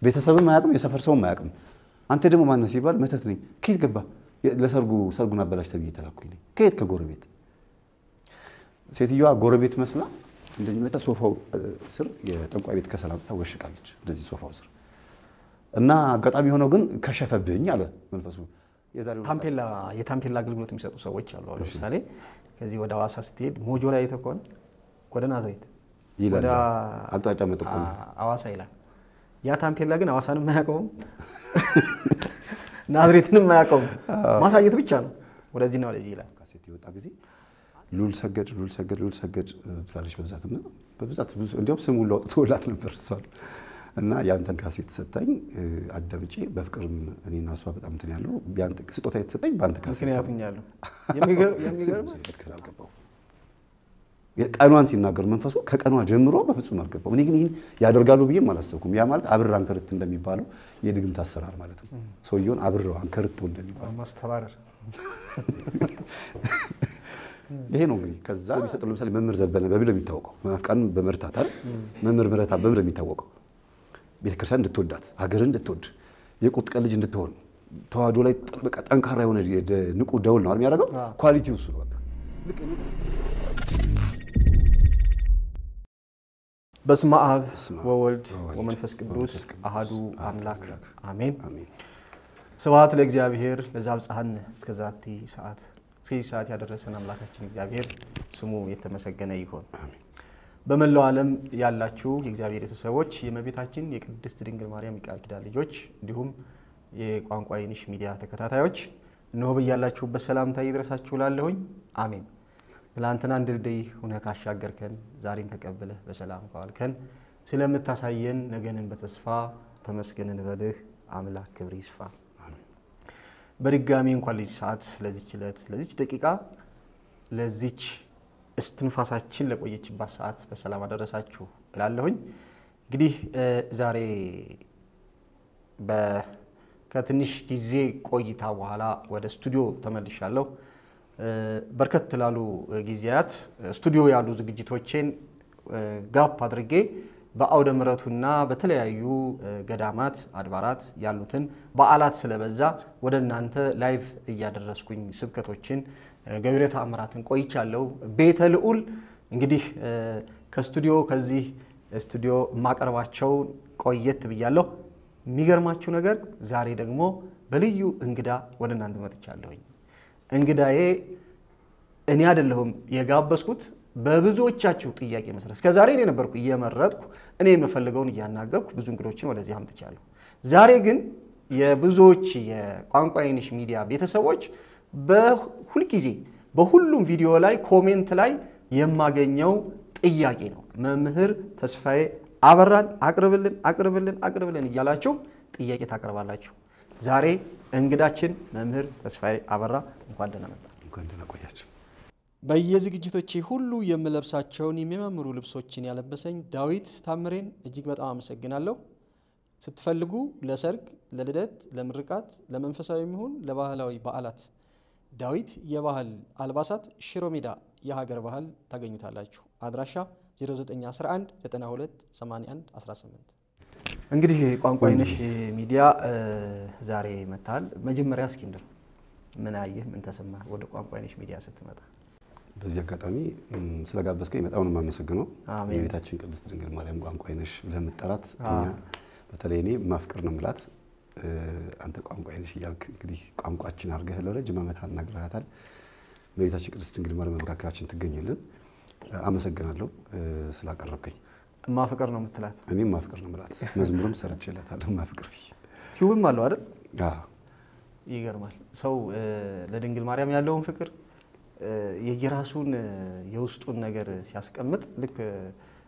ቤተሰብም አያውቅም፣ የሰፈር ሰውም አያውቅም። አንተ ደግሞ ማነህ ሲባል መተት ነኝ። ከየት ገባ? ለሰርጉ ሰርጉን አበላሽ ተብዬ ተላኩኝ። ከየት? ከጎረቤት። ሴትዮዋ ጎረቤት መስላ እንደዚህ መጣ። ሶፋው ስር የጠንቋይ ቤት ከሰል አምጥታ ወሽቃለች፣ እንደዚህ ሶፋው ስር እና አጋጣሚ የሆነው ግን ከሸፈብኝ አለ መንፈሱ። የዛሬው ታምፔላ የታምፔላ አገልግሎት የሚሰጡ ሰዎች አሉ። አሁን ለምሳሌ ከዚህ ወደ ሐዋሳ ስትሄድ ሞጆ ላይ አይተህ ከሆነ ወደ ናዝሬት ይላል ወደ አቅጣጫ መጠቆም ሐዋሳ ይላል። ያ ታምፔላ ግን ሐዋሳንም አያውቀውም ናዝሬትንም አያውቀውም። ማሳየት ብቻ ነው። ወደዚህና ወደዚህ ይላል። ካሴት የወጣ ጊዜ ሉል ሰገድ ሉል ሰገድ ሉል ሰገድ ትላለች በብዛት እና በብዛት ብዙ እንዲያውም ስም ሁሉ አውጥቶላት ነበር እሷን እና ያንተን ካሴት ሰጣኝ አዳምጬ በፍቅርም እኔና እሷ በጣም እንትን ያለው ስጦታ የተሰጠኝ በአንተ ካሴት ምክንያቱም ያለው የሚገርም ክል አልገባው ቀኗን ሲናገር መንፈሱ ከቀኗ ጀምሮ በፍጹም አልገባው። እኔ ግን ይህን ያደርጋሉ ብዬም አላሰብኩም። ያ ማለት አብር አንከርት እንደሚባለው የድግምት አሰራር ማለት ነው። ሰውየውን አብረው አንከርቶ እንደሚባለው ማስተባረር ይሄ ነው እንግዲህ። ከዛ የሚሰጠው ለምሳሌ መምህር ዘበነ በምን የሚታወቀው መናፍቃንን በመርታት አይደል? መምህር ምረታ በምን የሚታወቀው ቤተክርስቲያን እንድትወዳት ሀገርን እንድትወድ የቁርጥ ቀን ልጅ እንድትሆን ተዋህዶ ላይ በቃ ጠንካራ የሆነ ንቁ ደውል ነው የሚያደርገው። ኳሊቲ እሱ ነው በቃ ልክ እኔ በስመ አብ በስመ አብ ወወልድ ወወልድ ወመንፈስ ቅዱስ ወመንፈስ ቅዱስ አሃዱ አምላክ አሜን። አሜን። ስብሐት ለእግዚአብሔር ለዘአብጽሐነ እስከ ዛቲ ሰዓት እስከዚህ ሰዓት ያደረሰን አምላካችን እግዚአብሔር ስሙ የተመሰገነ ይሁን። አሜን። በመላው ዓለም ያላችሁ የእግዚአብሔር ቤተሰቦች የእመቤታችን የቅድስት ድንግል ማርያም የቃል ኪዳን ልጆች እንዲሁም የቋንቋ አይንሽ ሚዲያ ተከታታዮች እነሆ በያላችሁበት ሰላምታ ይድረሳችሁ ላለሁኝ አሜን። ትላንትናን ድልድይ ሁነህ ካሻገርከን ዛሬን ተቀብለህ በሰላም ከዋልከን ስለምታሳየን ነገንን በተስፋ ተመስገን እንበልህ። አምላክ ክብር ይስፋ። በድጋሚ እንኳን ለዚህ ሰዓት ለዚች ዕለት ለዚች ደቂቃ ለዚች እስትንፋሳችን ለቆየችባት ሰዓት በሰላም አደረሳችሁ እላለሁኝ። እንግዲህ ዛሬ በ- ከትንሽ ጊዜ ቆይታ በኋላ ወደ ስቱዲዮ ተመልሻለሁ። በርከት ላሉ ጊዜያት ስቱዲዮ ያሉ ዝግጅቶቼን ጋፕ አድርጌ በአውደ ምሕረቱና በተለያዩ ገዳማት አድባራት ያሉትን በዓላት ስለበዛ ወደ እናንተ ላይቭ እያደረስኩኝ ስብከቶችን ገቢረ ተአምራትን ቆይቻለሁ። ቤተ ልዑል እንግዲህ ከስቱዲዮ ከዚህ ስቱዲዮ የማቀርባቸው ቆየት ብያለሁ። የሚገርማችሁ ነገር ዛሬ ደግሞ በልዩ እንግዳ ወደ እናንተ መጥቻለሁኝ። እንግዳዬ እኔ አይደለሁም የጋበዝኩት በብዙዎቻችሁ ጥያቄ መሰረት እስከ ዛሬ እኔ ነበርኩ እየመረጥኩ እኔ የምፈልገውን እያናገርኩ ብዙ እንግዶችን ወደዚህ አምጥቻለሁ። ዛሬ ግን የብዙዎች የቋንቋ አይንሽ ሚዲያ ቤተሰቦች በሁልጊዜ በሁሉም ቪዲዮ ላይ ኮሜንት ላይ የማገኘው ጥያቄ ነው። መምህር ተስፋዬ አበራን አቅርብልን አቅርብልን አቅርብልን እያላችሁ ጥያቄ ታቀርባላችሁ። ዛሬ እንግዳችን መምህር ተስፋዬ አበራ እንኳን ደህና መጣ። እንኳን ደህና ቆያችሁ። በየዝግጅቶቼ ሁሉ የምለብሳቸውን የሚያማምሩ ልብሶችን ያለበሰኝ ዳዊት ታምሬን እጅግ በጣም አመሰግናለሁ። ስትፈልጉ ለሰርግ፣ ለልደት፣ ለምርቃት፣ ለመንፈሳዊ የሚሆን ለባህላዊ በዓላት ዳዊት የባህል አልባሳት ሽሮ ሜዳ የሀገር ባህል ታገኙታላችሁ። አድራሻ 0911 92 81 18 እንግዲህ ቋንቋ አይነሽ ሚዲያ ዛሬ መጥተሃል። መጀመሪያ እስኪ እንደው ምን አየህ? ምን ተሰማ ወደ ቋንቋ አይነሽ ሚዲያ ስትመጣ? በዚህ አጋጣሚ ም፣ ስለጋበዝከኝ በጣም ነው የማመሰግነው። አሜን። የቤታችን ቅድስት ድንግል ማርያም ቋንቋ አይነሽ ብለህ የምትጠራት እኛ በተለይ እኔ ማፍቅር ነው የምላት እ፣ አንተ ቋንቋ አይነሽ እያልክ እንግዲህ ቋንቋችን አድርገህ ለረጅም ዓመት አናግረሃታል። በቤታችን ቅድስት ድንግል ማርያም መካከላችን ትገኝልን። አመሰግናለሁ እ፣ ስላቀረብከኝ። ማፍቀር ነው የምትላት። እኔም ማፍቅር ነው የምላት መዝሙርም ሰርቼላታለሁ ማፍቅር ብዬ። ቲዩብም አለው አይደል? አዎ፣ ይገርማል። ሰው እ፣ ለድንግል ማርያም ያለውን ፍቅር እ፣ የየራሱን እ፣ የውስጡን ነገር ሲያስቀምጥ ልክ እ፣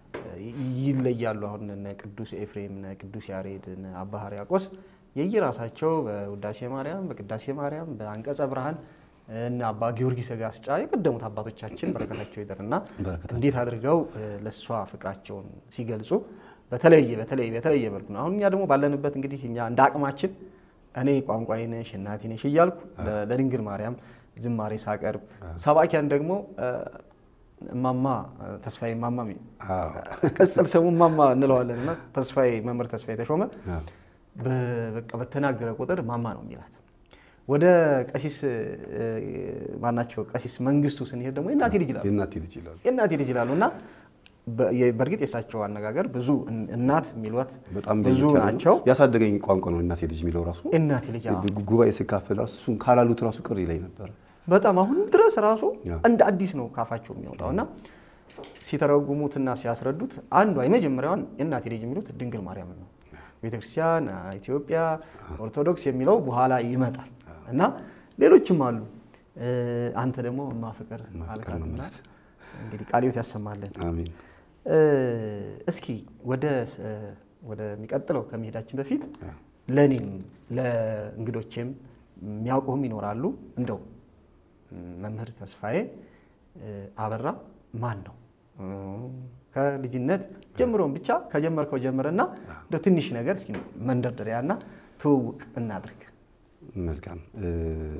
ይለያሉ። አሁን እነ ቅዱስ ኤፍሬም፣ እነ ቅዱስ ያሬድ፣ እነ አባ ሕርያቆስ የየራሳቸው በውዳሴ ማርያም፣ በቅዳሴ ማርያም፣ በአንቀጸ ብርሃን እና አባ ጊዮርጊስ ዘጋስጫ የቀደሙት አባቶቻችን በረከታቸው ይደርና በረከታቸው እንዴት አድርገው እ፣ ለእሷ ፍቅራቸውን ሲገልጹ በተለየ በተለየ በተለየ መልኩ ነው። አሁን እኛ ደግሞ ባለንበት እንግዲህ እኛ እንደ አቅማችን እኔ ቋንቋዬ ነሽ እናቴ ነሽ እያልኩ ለ- ለድንግል ማርያም ዝማሬ ሳቀርብ፣ ሰባኪያን ደግሞ እ፣ እማማ ተስፋዬ እማማ አዎ፣ ቅጽል ስሙ እማማ እንለዋለን እና ተስፋዬ መምህር ተስፋዬ ተሾመ አዎ። በቃ በተናገረ ቁጥር ማማ ነው የሚላት። ወደ ቀሲስ ማናቸው ቀሲስ መንግስቱ ስንሄድ ደግሞ የእናቴ ልጅ ይላሉ። የእናቴ ልጅ ይላሉ። የእናቴ ልጅ ይላሉ እና በእርግጥ የእሳቸው አነጋገር ብዙ እናት የሚሏት በጣም ብዙ ለየት ያለ ነው። ናቸው። ያሳደገኝ ቋንቋ ነው እናቴ ልጅ የሚለው ራሱ እናቴ ልጅ አዎ። ጉባኤ ስካፈል ራሱ እሱን ካላሉት ራሱ ቅር ይለኝ ነበር። በጣም አሁንም ድረስ ራሱ ያ። እንደ አዲስ ነው ካፋቸው የሚወጣው እና ሲተረጉሙትና ሲያስረዱት አንዷ የመጀመሪያዋን የእናቴ ልጅ የሚሉት ድንግል ማርያም ነው። ቤተክርስቲያን፣ ኢትዮጵያ ኦርቶዶክስ የሚለው በኋላ ይመጣል እና ሌሎችም አሉ። እ፣ አንተ ደግሞ ማፍቅር ማፍቀር አልካትና መምራት። እንግዲህ ቃለ ሕይወት ያሰማልን። አሜን። እ፣ እስኪ ወደ እ፣ ወደሚቀጥለው ከመሄዳችን በፊት ያ። ለእኔም ለእንግዶቼም የሚያውቁህም ይኖራሉ። እንደው መምህር ተስፋዬ እ፣ አበራ ማን ነው? እ፣ ከልጅነት ጀምሮም ብቻ ከጀመርከው ጀምረና እንደው ትንሽ ነገር እስኪ መንደርደሪያና ትውውቅ እናድርግ። መልካም እ፣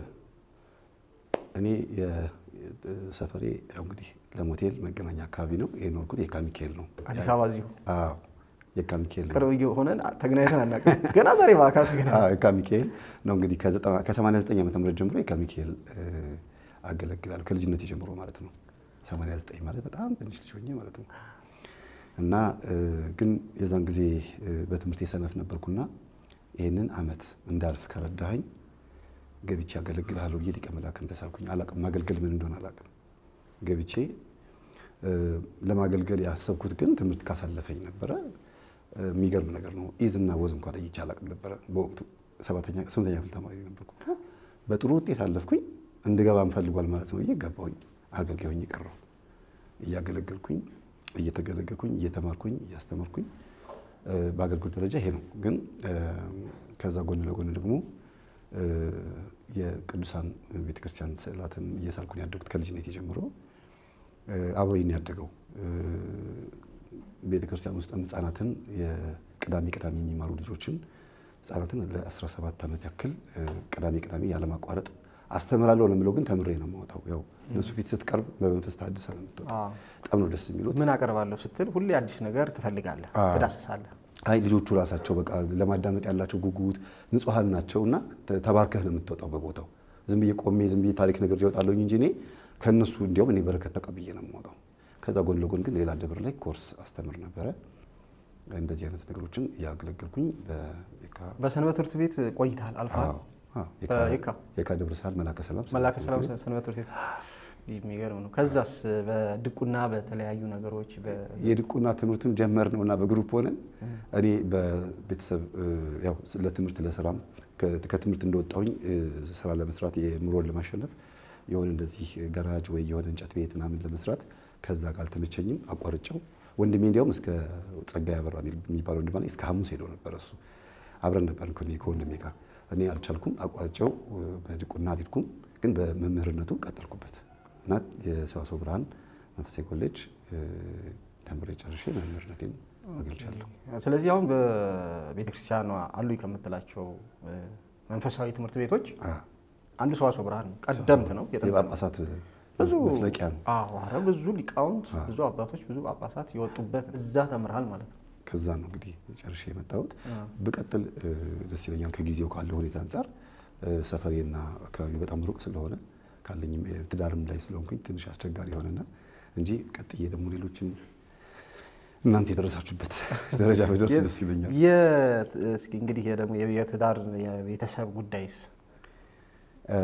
እኔ የ- ሰፈሬ ያው እንግዲህ ለሞቴል መገናኛ አካባቢ ነው የኖርኩት። የካ ሚካኤል ነው። አዲስ አበባ እዚሁ አዎ የካ ሚካኤል ነው። ቅርብ ሆነን ተገናኝተን አናውቅም። ገና ዛሬ በአካል ተገናኘን። አዎ የካ ሚካኤል ነው እንግዲህ ከ89 ዓመተ ምህረት ጀምሮ የካ ሚካኤል እ፣ አገለግላለሁ ከልጅነት ጀምሮ ማለት ነው። 89 ማለት በጣም ትንሽ ልጅ ሆኜ ማለት ነው። እና እ፣ ግን የዛን ጊዜ እ፣ በትምህርት የሰነፍ ነበርኩና ይህንን አመት እንዳልፍ ከረዳኸኝ ገብቼ አገለግልሃለሁ ብዬ ሊቀ መላክን ተሳልኩኝ። አላቅም ማገልገል ምን እንደሆነ አላቅም። ገብቼ እ፣ ለማገልገል ያሰብኩት ግን ትምህርት ካሳለፈኝ ነበረ። እ፣ የሚገርም ነገር ነው። ኢዝና ወዝ እንኳ ለይቼ አላቅም ነበረ በወቅቱ ሰባተኛ ስምንተኛ ክፍል ተማሪ ነበርኩ። በጥሩ ውጤት አለፍኩኝ። እንድገባ እንፈልጓል ማለት ነው ብዬ ገባሁኝ። አገልጋይ ሆኜ ቀረሁ። እያገለገልኩኝ እየተገለገልኩኝ እየተማርኩኝ እያስተማርኩኝ እ፣ በአገልግሎት ደረጃ ይሄ ነው። ግን እ፣ ከዛ ጎን ለጎን ደግሞ እ፣ የቅዱሳን ቤተክርስቲያን ስዕላትን እየሳልኩን ያደጉት ከልጅነት ጀምሮ እ፣ አብሮኝ ነው ያደገው። እ፣ ቤተክርስቲያን ውስጥም ህጻናትን የቅዳሜ ቅዳሜ የሚማሩ ልጆችን ህጻናትን ለ17 ዓመት ያክል እ፣ ቅዳሜ ቅዳሜ ያለማቋረጥ አስተምራለሁ ለምለው ግን ተምሬ ነው የማወጣው። ያው እነሱ ፊት ስትቀርብ በመንፈስ ታድሰ ነው የምትወጣው። አዎ። በጣም ነው ደስ የሚሉት። ምን አቀርባለሁ ስትል ሁሌ አዲስ ነገር ትፈልጋለህ፣ አዎ። ትዳስሳለህ። አይ ልጆቹ ራሳቸው በቃ ለማዳመጥ ያላቸው ጉጉት ንጹሐን ናቸው እና ተ- ተባርከህ ነው የምትወጣው በቦታው። ዝም ብዬ ቆሜ ዝም ብዬ ታሪክ ነገር ይወጣለሁኝ እንጂ እኔ ከእነሱ እንዲያውም እኔ በረከት ተቀብዬ ነው የምወጣው። ከዛ ጎን ለጎን ግን ሌላ ደብር ላይ ኮርስ አስተምር ነበረ። እንደዚህ አይነት ነገሮችን እያገለገልኩኝ በየካ በሰንበት ትምህርት ቤት ቆይተሃል አልፈሃል። አዎ፣ አዎ፣ የካ- በየካ? የካ ደብረ ሰላም መላከ ሰላም መላከ ሰላም ሰንበት ትምህርት ቤት የሚገርም ነው። ከዛስ በድቁና በተለያዩ ነገሮች በ- የድቁና ትምህርቱን ጀመር ነው እና በግሩፕ ሆነን እኔ በቤተሰብ እ፣ ያው ለትምህርት ለስራም ከ- ከትምህርት እንደወጣሁኝ እ፣ ስራ ለመስራት የኑሮን ለማሸነፍ የሆነ እንደዚህ ገራጅ ወይ የሆነ እንጨት ቤት ምናምን ለመስራት ከዛ ጋር አልተመቸኝም፣ አቋርጬው ወንድሜ እንዲያውም እስከ ጸጋዬ አበራ የሚባል ወንድም አለኝ እስከ ሐሙስ ሄዶ ነበር እሱ አብረን ነበር ከወንድሜ ጋር እኔ አልቻልኩም፣ አቋርጬው እ፣ በድቁና አልሄድኩም፣ ግን በመምህርነቱ ቀጠልኩበት እና የሰዋስወ ብርሃን መንፈሳዊ ኮሌጅ እ፣ ተምሬ ጨርሼ መምህርነቴን አገልቻለሁ። ስለዚህ አሁን በቤተክርስቲያኗ አሉ ከምትላቸው እ፣ መንፈሳዊ ትምህርት ቤቶች አ፣ አንዱ ሰዋስወ ብርሃን ነው። ቀደምት ነው፣ የጥንት ነው። የጳጳሳት ብዙ መፍለቂያ ነው። አዎ፣ ኧረ ብዙ ሊቃውንት ብዙ አባቶች ብዙ ጳጳሳት የወጡበት እዛ ተምርሃል ማለት ነው። ከዛ ነው እንግዲህ ጨርሼ የመጣሁት። ብቀጥል እ፣ ደስ ይለኛል። ከጊዜው ካለ ሁኔታ አንጻር እ፣ ሰፈሬና አካባቢው በጣም ሩቅ ስለሆነ ካለኝም ትዳርም ላይ ስለሆንኩኝ ትንሽ አስቸጋሪ ሆነና እንጂ ቀጥዬ ደግሞ ሌሎችን እናንተ የደረሳችሁበት ደረጃ በደርስ ደስ ይለኛል። የት- እስኪ እንግዲህ ይሄ ደግሞ የትዳር የቤተሰብ ጉዳይስ እ፣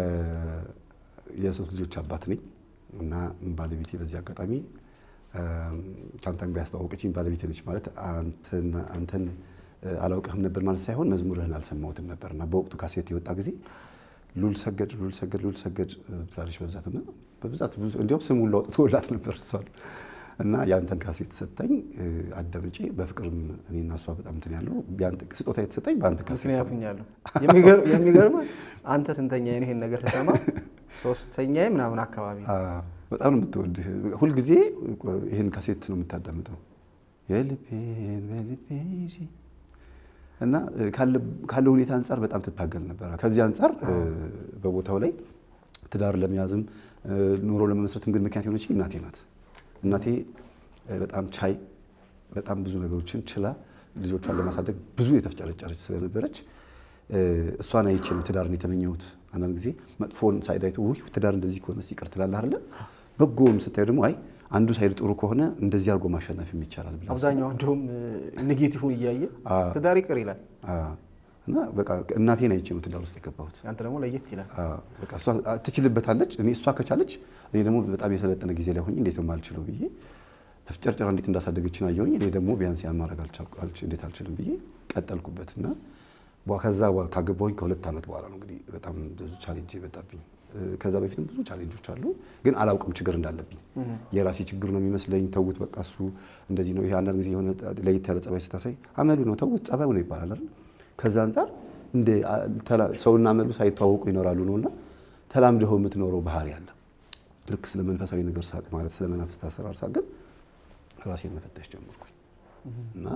የሶስት ልጆች አባት ነኝ እና ባለቤቴ በዚህ አጋጣሚ እ፣ ከአንተን ጋር ያስተዋወቀችኝ ባለቤቴ ነች። ማለት አንተን አንተን እ፣ አላውቅህም ነበር ማለት ሳይሆን መዝሙርህን አልሰማሁትም ነበር እና በወቅቱ ካሴት የወጣ ጊዜ ሉል ሰገድ ሉል ሰገድ ሉል ሰገድ ብላለች በብዛት እና በብዛት ብዙ እንዲያውም ስም ሁሉ አውጥቶላት ነበር እሷን እና የአንተን ካሴት ሰጠኝ እ፣ አዳምጬ በፍቅርም እኔና እሷ በጣም እንትን ያለው ቢያንተ- ስጦታ የተሰጠኝ በአንተ ካሴት ነው። ምክንያቱም ያለው የሚገርም አንተ ስንተኛ ይህን ነገር ስሰማ ሶስተኛዬ ምናምን አካባቢ ነው። አ፣ በጣም ነው የምትወድህ። ሁልጊዜ ይህን ካሴት ነው የምታዳምጠው። የልቤን በልቤ ይዤ እና እ፣ ካለ- ካለው ሁኔታ አንጻር በጣም ትታገል ነበረ። ከዚህ አንጻር እ፣ በቦታው ላይ ትዳር ለመያዝም እ፣ ኑሮ ለመመስረትም ግን ምክንያት የሆነች እናቴ ናት። እናቴ እ፣ በጣም ቻይ፣ በጣም ብዙ ነገሮችን ችላ ልጆቿን ለማሳደግ ብዙ የተፍጨረጨረች ስለነበረች እሷን አይቼ ነው ትዳርን የተመኘሁት። አንዳንድ ጊዜ መጥፎን ሳይድ አይቶ ውይ ትዳር እንደዚህ ከሆነ ይቅር ትላለህ አይደለ? በጎም ስታዩ ደግሞ አይ አንዱ ሳይድ ጥሩ ከሆነ እንደዚህ አድርጎ ማሸነፍ ይቻላል ብላ አብዛኛው እንደውም ኔጌቲቭን እያየ ትዳር ይቅር ይላል እና በቃ እናቴን አይቼ ነው ትዳር ውስጥ የገባሁት። አንተ ደግሞ ለየት ይላል። በቃ እሷ ትችልበታለች፣ እኔ እሷ ከቻለች እኔ ደግሞ በጣም የሰለጠነ ጊዜ ላይ ሆኜ እንዴት ነው የማልችለው ብዬ ተፍጨርጨራ እንዴት እንዳሳደገችን አየሁኝ። እኔ ደግሞ ቢያንስ ያን ማድረግ እንዴት አልችልም ብዬ ቀጠልኩበት እና ከዛ በኋላ ካገባሁኝ ከሁለት ዓመት በኋላ ነው እንግዲህ በጣም ብዙ ቻሌንጅ የመጣብኝ። ከዛ በፊትም ብዙ ቻሌንጆች አሉ፣ ግን አላውቅም ችግር እንዳለብኝ። የራሴ ችግር ነው የሚመስለኝ። ተውት በቃ እሱ እንደዚህ ነው። ይሄ አንዳንድ ጊዜ የሆነ ለየት ያለ ጸባይ ስታሳይ አመሉ ነው ተውት፣ ጸባዩ ነው ይባላል አይደል? ከዛ አንጻር እንደ ሰውና አመሉ ሳይተዋወቁ ይኖራሉ ነውና ተላምደው የምትኖረው ባህሪ አለ። ልክ ስለ መንፈሳዊ ነገር ሳቅ ማለት ስለ መናፍስት አሰራር ሳቅ ግን ራሴን መፈተሽ ጀመርኩኝ እና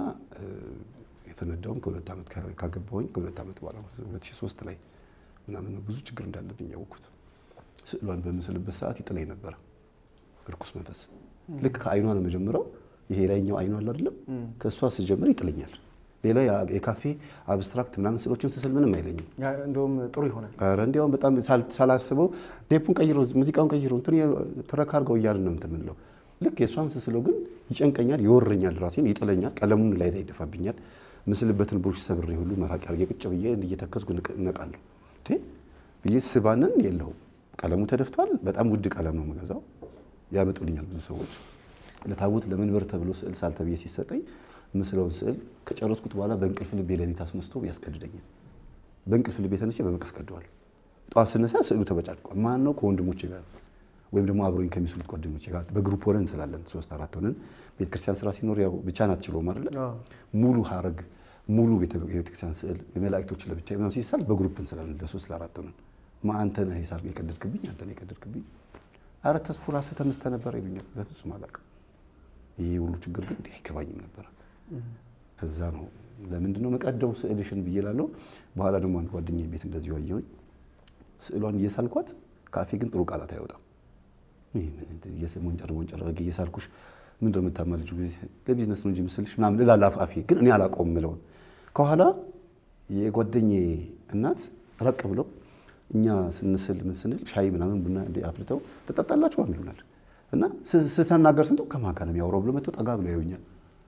የፈነዳውም ከሁለት ዓመት ካገባሁኝ ከሁለት ዓመት በኋላ 2003 ላይ ምናምን ነው ብዙ ችግር እንዳለብኝ ያወቅኩት። ስዕሏን በምስልበት ሰዓት ይጥለኝ ነበረ እርኩስ መንፈስ። ልክ ከአይኗ ነው የመጀመሪያው። ይሄ ላይኛው አይኗ አለ አይደለም፣ ከእሷ ስጀምር ይጥለኛል። ሌላ የካፌ አብስትራክት ምናምን ስዕሎችን ስስል ምንም አይለኝም። እንደውም ጥሩ ይሆናል። ኧረ እንዲያውም በጣም ሳላስበው ቴፑን ቀይሮ ሙዚቃውን ቀይሮ እንትን ትረካ አድርገው እያልን ነው እንትን የምንለው። ልክ የእሷን ስስለው ግን ይጨንቀኛል፣ ይወረኛል፣ ራሴን ይጥለኛል፣ ቀለሙን ላይ ላይ ይደፋብኛል። ምስልበትን ብሩሽ ሰብሬ ሁሉ መራቅ ያርጌ ቁጭ ብዬ እየተከዝኩ እነቃለሁ ብዬ ስባንን የለውም ቀለሙ ተደፍቷል። በጣም ውድ ቀለም ነው የምገዛው። ያመጡልኛል ብዙ ሰዎች። ለታቦት ለመንበር ተብሎ ስዕል ሳል ተብዬ ሲሰጠኝ ምስለውን ስዕል ከጨረስኩት በኋላ በእንቅልፍ ልቤ ሌሊት አስነስቶ ያስገድደኛል። በእንቅልፍ ልቤ ተነስቼ በመቀስ ቀደዋለሁ። ጠዋት ስነሳ ስዕሉ ተበጫጭቋል። ማን ነው? ከወንድሞቼ ጋር ወይም ደግሞ አብሮኝ ከሚስሉት ጓደኞቼ ጋር በግሩፕ ሆነን እንስላለን። ሶስት አራት ሆነን ቤተክርስቲያን ስራ ሲኖር ያው ብቻህን አትችለውም አይደለ? ሙሉ ሀረግ ሙሉ ቤተክርስቲያን ስዕል የመላእክቶች ለብቻ ምናምን ሲሳል በግሩፕ እንስላለን። ለሶስት ለአራት ሆነን ማ አንተ ነህ ሂሳብ የቀደድክብኝ አንተ ነህ የቀደድክብኝ። አረ ተስፉ ራስህ ተነስተህ ነበር ይሉኛል። በፍጹም አላውቅም። ይሄ ሁሉ ችግር ግን እንዲህ አይገባኝም ነበር። ከዛ ነው ለምንድን ነው መቀደው ስዕልሽን ብዬ እላለሁ። በኋላ ደግሞ አንድ ጓደኛዬ ቤት እንደዚሁ አየሁኝ። ስዕሏን እየሳልኳት ከአፌ ግን ጥሩ ቃላት አይወጣም። ይህ ምን ሞንጨር ሞንጨር አድርጌ እየሳልኩሽ ምንድን ነው የምታማልጂው? ለቢዝነስ ነው እንጂ ምስልሽ ምናምን እላለሁ አፌ ግን እኔ አላውቀውም የምለውን ከኋላ የጓደኛዬ እናት ራቅ ብለው እኛ ስንስል ምን ስንል ሻይ ምናምን ቡና እንደ አፍልተው ትጠጣላችሁ ይሉናል። እና ስናገር ስንተው ከማን ጋር ነው የሚያወራው ብሎ መጥተው ጠጋ ብለው ያዩኛል።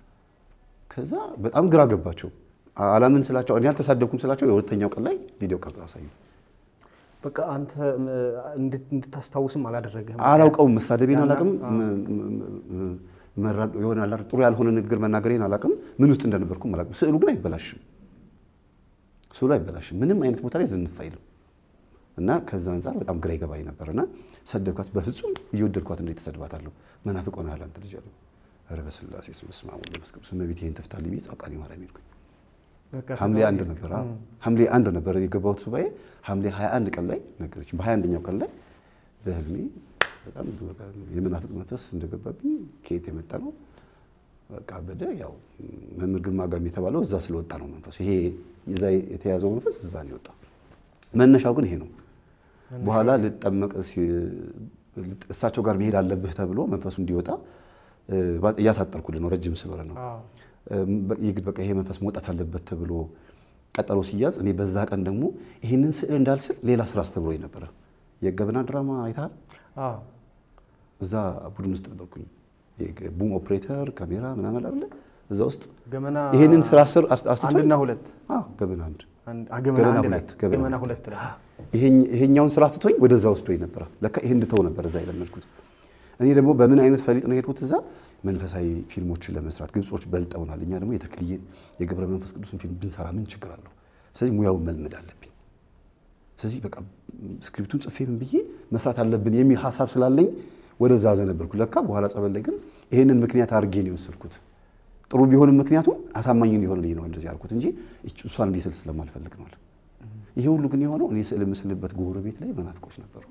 ከዛ በጣም ግራ ገባቸው። አላምን ስላቸው እኔ አልተሳደብኩም ስላቸው የሁለተኛው ቀን ላይ ቪዲዮ ቀርጸው አሳዩ። በቃ አንተ እንድታስታውስም አላደረገም። አላውቀውም፣ መሳደቤን አላውቅም፣ ይሆናል ጥሩ ያልሆነ ንግግር መናገሬን አላውቅም፣ ምን ውስጥ እንደነበርኩም አላውቅም። ስዕሉ ግን አይበላሽም፣ ስዕሉ አይበላሽም፣ ምንም አይነት ቦታ ላይ ዝንፍ አይልም። እና ከዛ አንጻር በጣም ግራ ይገባኝ ነበር። እና ሰደብኳት። በፍጹም እየወደድኳት እንዴት ተሰድባታለሁ? መናፍቅ ሆነሃል አንተ ልጅ አለኝ። ኧረ በስላሴ ስም በስመ አብ ወወልድ ወመንፈስ ቅዱስ እመቤቴ ይህን ትፍታልኝ ብዬ ጻድቃኔ ማርያም ሄድኩኝ። ሐምሌ አንድ ነበር ሐምሌ አንድ ነበር የገባሁት ሱባኤ። ሐምሌ 21 ቀን ላይ ነገረችኝ። በ21ኛው ቀን ላይ በህልሜ በጣም የመናፍቅ መንፈስ እንደገባብኝ ከየት የመጣ ነው በቃ በደ ያው መምህር ግርማ ጋም የተባለው እዛ ስለወጣ ነው መንፈሱ። ይሄ እዛ የተያዘው መንፈስ እዛ ነው የወጣው። መነሻው ግን ይሄ ነው። በኋላ ልጠመቅ እሳቸው ጋር መሄድ አለብህ ተብሎ መንፈሱ እንዲወጣ እያሳጠርኩልን ነው። ረጅም ስለሆነ ነው የግድ በቃ ይሄ መንፈስ መውጣት አለበት ተብሎ ቀጠሮ ሲያዝ፣ እኔ በዛ ቀን ደግሞ ይህንን ስዕል እንዳልስል ሌላ ስራ አስተምሮኝ ነበረ። የገበና ድራማ አይተሃል? እዛ ቡድን ውስጥ ነበርኩኝ። ቡም ኦፕሬተር ካሜራ ምናምን አለ እዛ ውስጥ ገመና ይህንን ስራ ስር አስቶኝ አንድና ሁለት ገበና አንድ ገመና አንድ ላይ ሁለት ገበና ገመና ሁለት ሁለት ላይ ይሄኛውን ስራ ትቶኝ ወደዛ ወስዶኝ ነበረ። ለካ ይሄን እንድተው ነበር እዛ የለመድኩት። እኔ ደግሞ በምን አይነት ፈሊጥ ነው የሄድኩት እዛ መንፈሳዊ ፊልሞችን ለመስራት ግብጾች በልጠውናል። እኛ ደግሞ የተክልዬን የገብረ መንፈስ ቅዱስን ፊልም ብንሰራ ምን ችግር አለው? ስለዚህ ሙያውን መልመድ አለብኝ። ስለዚህ በቃ ስክሪፕቱን ጽፌ ምን ብዬ መስራት አለብን የሚል ሀሳብ ስላለኝ ወደዛ ዘነበልኩ። ለካ በኋላ ጸበል ላይ ግን ይሄንን ምክንያት አድርጌ ነው የወሰድኩት። ጥሩ ቢሆንም ምክንያቱም አሳማኝ እንዲሆንልኝ ነው እንደዚህ ያልኩት እንጂ እሷን እንዲስል ስለማልፈልግ ነው። ይሄ ሁሉ ግን የሆነው እኔ ስዕል የምስልበት ጎረቤት ላይ መናፍቆች ነበሩ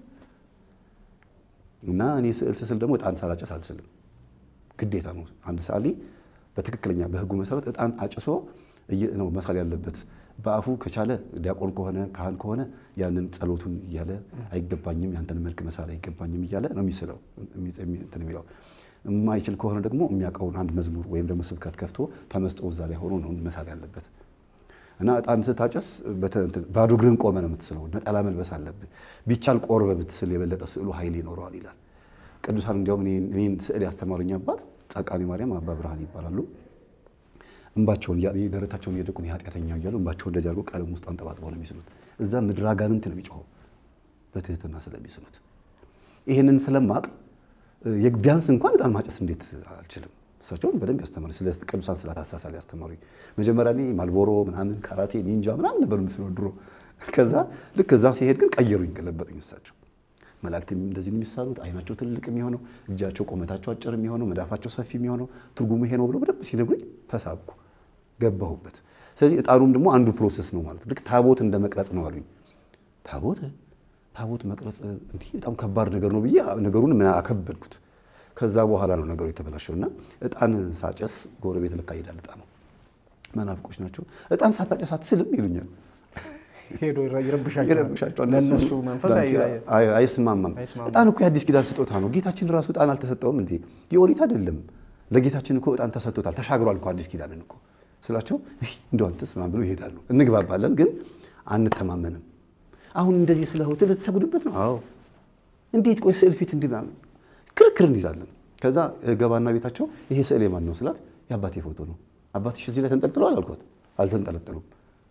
እና እኔ ስዕል ስስል ደግሞ እጣን ሳላጨስ አልስልም። ግዴታ ነው። አንድ ሰዓሊ በትክክለኛ በሕጉ መሰረት እጣን አጭሶ ነው መሳል ያለበት። በአፉ ከቻለ ዲያቆን ከሆነ ካህን ከሆነ ያንን ጸሎቱን እያለ አይገባኝም፣ ያንተን መልክ መሳል አይገባኝም እያለ ነው የሚስለው እንትን የሚለው። የማይችል ከሆነ ደግሞ የሚያውቀውን አንድ መዝሙር ወይም ደግሞ ስብከት ከፍቶ ተመስጦ እዛ ላይ ሆኖ ነው መሳል ያለበት። እና ዕጣን ስታጨስ ባዶ እግርን ቆመ ነው የምትስለው። ነጠላ መልበስ አለብህ። ቢቻል ቆርበ ብትስል የበለጠ ስዕሉ ኃይል ይኖረዋል ይላል። ቅዱሳን እንዲያውም እኔን ስዕል ያስተማሩኝ አባት ጻቃኔ ማርያም አባ ብርሃን ይባላሉ። እንባቸውን ደረታቸውን እየደቁ ኃጢአተኛ እያሉ እንባቸውን እንደዚህ አድርጎ ቀለም ውስጥ አንጠባጥበው ነው የሚስሉት። እዛ ምድር አጋንንት ነው የሚጮኸው በትህትና ስለሚስሉት። ይህንን ስለማቅ ቢያንስ እንኳን ዕጣን ማጨስ እንዴት አልችልም። እሳቸውን በደንብ ያስተማሩ ስለ ቅዱሳን ስላት አሳሳል ያስተማሩ። መጀመሪያ እኔ ማልቦሮ ምናምን ካራቴ ኒንጃ ምናምን ነበር ምስለው ድሮ። ከዛ ልክ እዛ ሲሄድ ግን ቀየሩኝ፣ ገለበጡኝ እሳቸው። መላእክት እንደዚህ የሚሳሉት አይናቸው ትልቅ የሚሆነው እጃቸው ቁመታቸው አጭር የሚሆነው መዳፋቸው ሰፊ የሚሆነው ትርጉሙ ይሄ ነው ብለው በደንብ ሲነግሩኝ ተሳብኩ፣ ገባሁበት። ስለዚህ ዕጣኑም ደግሞ አንዱ ፕሮሰስ ነው ማለት ልክ ታቦት እንደ መቅረጽ ነው አሉኝ። ታቦት ታቦት መቅረጽ እንዲህ በጣም ከባድ ነገር ነው ብዬ ነገሩን ምን አከበድኩት። ከዛ በኋላ ነው ነገሩ የተበላሸው እና ዕጣን ሳጨስ ጎረቤት ልካ ይሄዳል። ዕጣኑ መናፍቆች ናቸው። ዕጣን ሳታጨስ አትስልም ይሉኛል። ሄዶ ይረብሻቸዋል። ይረብሻቸዋል። ለእነሱ መንፈስ አይስማማም። ዕጣን እኮ የአዲስ ኪዳን ስጦታ ነው። ጌታችን ራሱ ዕጣን አልተሰጠውም እንዴ? የኦሪት አይደለም። ለጌታችን እኮ ዕጣን ተሰጥቶታል። ተሻግሯል እኮ አዲስ ኪዳንን እኮ ስላቸው እንደው አንተስ ማን ብሎ ይሄዳሉ። እንግባባለን፣ ግን አንተማመንም። አሁን እንደዚህ ስለሆት ልትሰግዱበት ነው? አዎ። እንዴት ቆይ ስዕል ፊት እንዲህ ምናምን ክርክር እንይዛለን። ከዛ ገባና ቤታቸው ይሄ ስዕል የማን ነው ስላት የአባቴ ፎቶ ነው። አባትሽ እዚህ ላይ ተንጠልጥለዋል አልኳት። አልተንጠለጠሉም።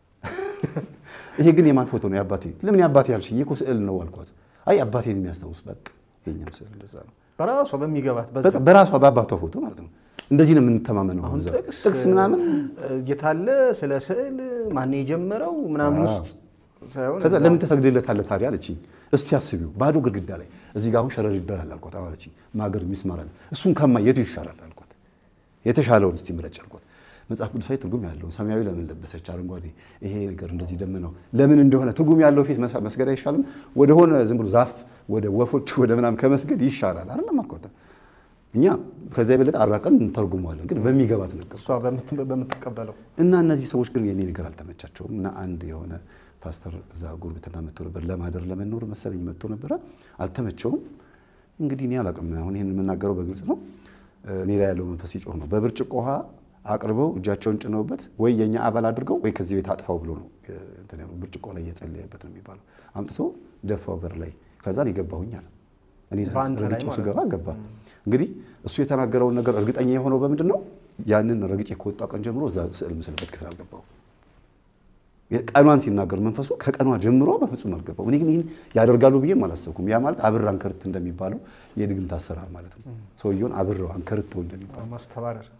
ይሄ ግን የማን ፎቶ ነው? የአባቴ። ለምን የአባቴ ያልሽ? ይሄ እኮ ስዕል ነው አልኳት። አይ አባቴን የሚያስታውስ በቃ የኛም ስዕል እንደዛ ነው። በራሷ በሚገባት በቃ በራሷ በአባቷ ፎቶ ማለት ነው። እንደዚህ ነው የምንተማመነው። አሁን እዛ ጥቅስ ጥቅስ ምናምን የታለ ስለ ስዕል ማን የጀመረው ምናምን ውስጥ ሳይሆን ከዛ ለምን ተሰግድለታለህ ታዲያ አለችኝ። እስቲ አስቢው ባዶ ግድግዳ ላይ እዚህ ጋር አሁን ሸረር ይደራል አልኳት። አዎ አለችኝ። ማገር ሚስማር አለ እሱን ከማ የቱ ይሻላል አልኳት። የተሻለውን እስቲ ምረጭ አልኳት። መጽሐፍ ቅዱሳዊ ትርጉም ያለውን ሰማያዊ ለምን ለበሰች አረንጓዴ፣ ይሄ ነገር እንደዚህ ደም ነው ለምን እንደሆነ ትርጉም ያለው ፊት መስገድ አይሻልም? ወደሆነ ዝም ብሎ ዛፍ ወደ ወፎች ወደ ምናምን ከመስገድ ይሻላል አይደለም አልኳት። እኛ ከዚያ የበለጠ አራቀን እንተርጉመዋለን፣ ግን በሚገባት ነገር እሷ በምት- በምትቀበለው እና እነዚህ ሰዎች ግን የኔ ነገር አልተመቻቸውም። እና አንድ የሆነ ፓስተር እዛ ጉርብትና መጥቶ ነበር ለማደር ለመኖር መሰለኝ መጥቶ ነበረ። አልተመቸውም። እንግዲህ እኔ አላውቅም። አሁን ይህን የምናገረው በግልጽ ነው። እኔ ላይ ያለው መንፈስ ይጮህ ነው። በብርጭቆ ውሃ አቅርበው እጃቸውን ጭነውበት ወይ የኛ አባል አድርገው ወይ ከዚህ ቤት አጥፋው ብሎ ነው እንትን ያለው። ብርጭቆ ላይ እየጸለየበት ነው የሚባለው። አምጥቶ ደፋው በር ላይ። ከዛ የገባሁኝ አለ እኔ በአንተ ላይ ረግጬው ማለት ስገባ ገባ። እንግዲህ እሱ የተናገረውን ነገር እርግጠኛ የሆነው በምንድን ነው? ያንን ረግጬ ከወጣ ቀን ጀምሮ እዛ ስዕል ምስልበት ክፍል አልገባው። ቀኗን ሲናገር መንፈሱ ከቀኗ ጀምሮ በፍጹም አልገባው። እኔ ግን ይህን ያደርጋሉ ብዬም አላሰብኩም። ያ ማለት አብር አንከርት እንደሚባለው የድግምት አሰራር ማለት ነው። ሰውየውን አብረው አንከርተው እንደሚባለው ማስተባረር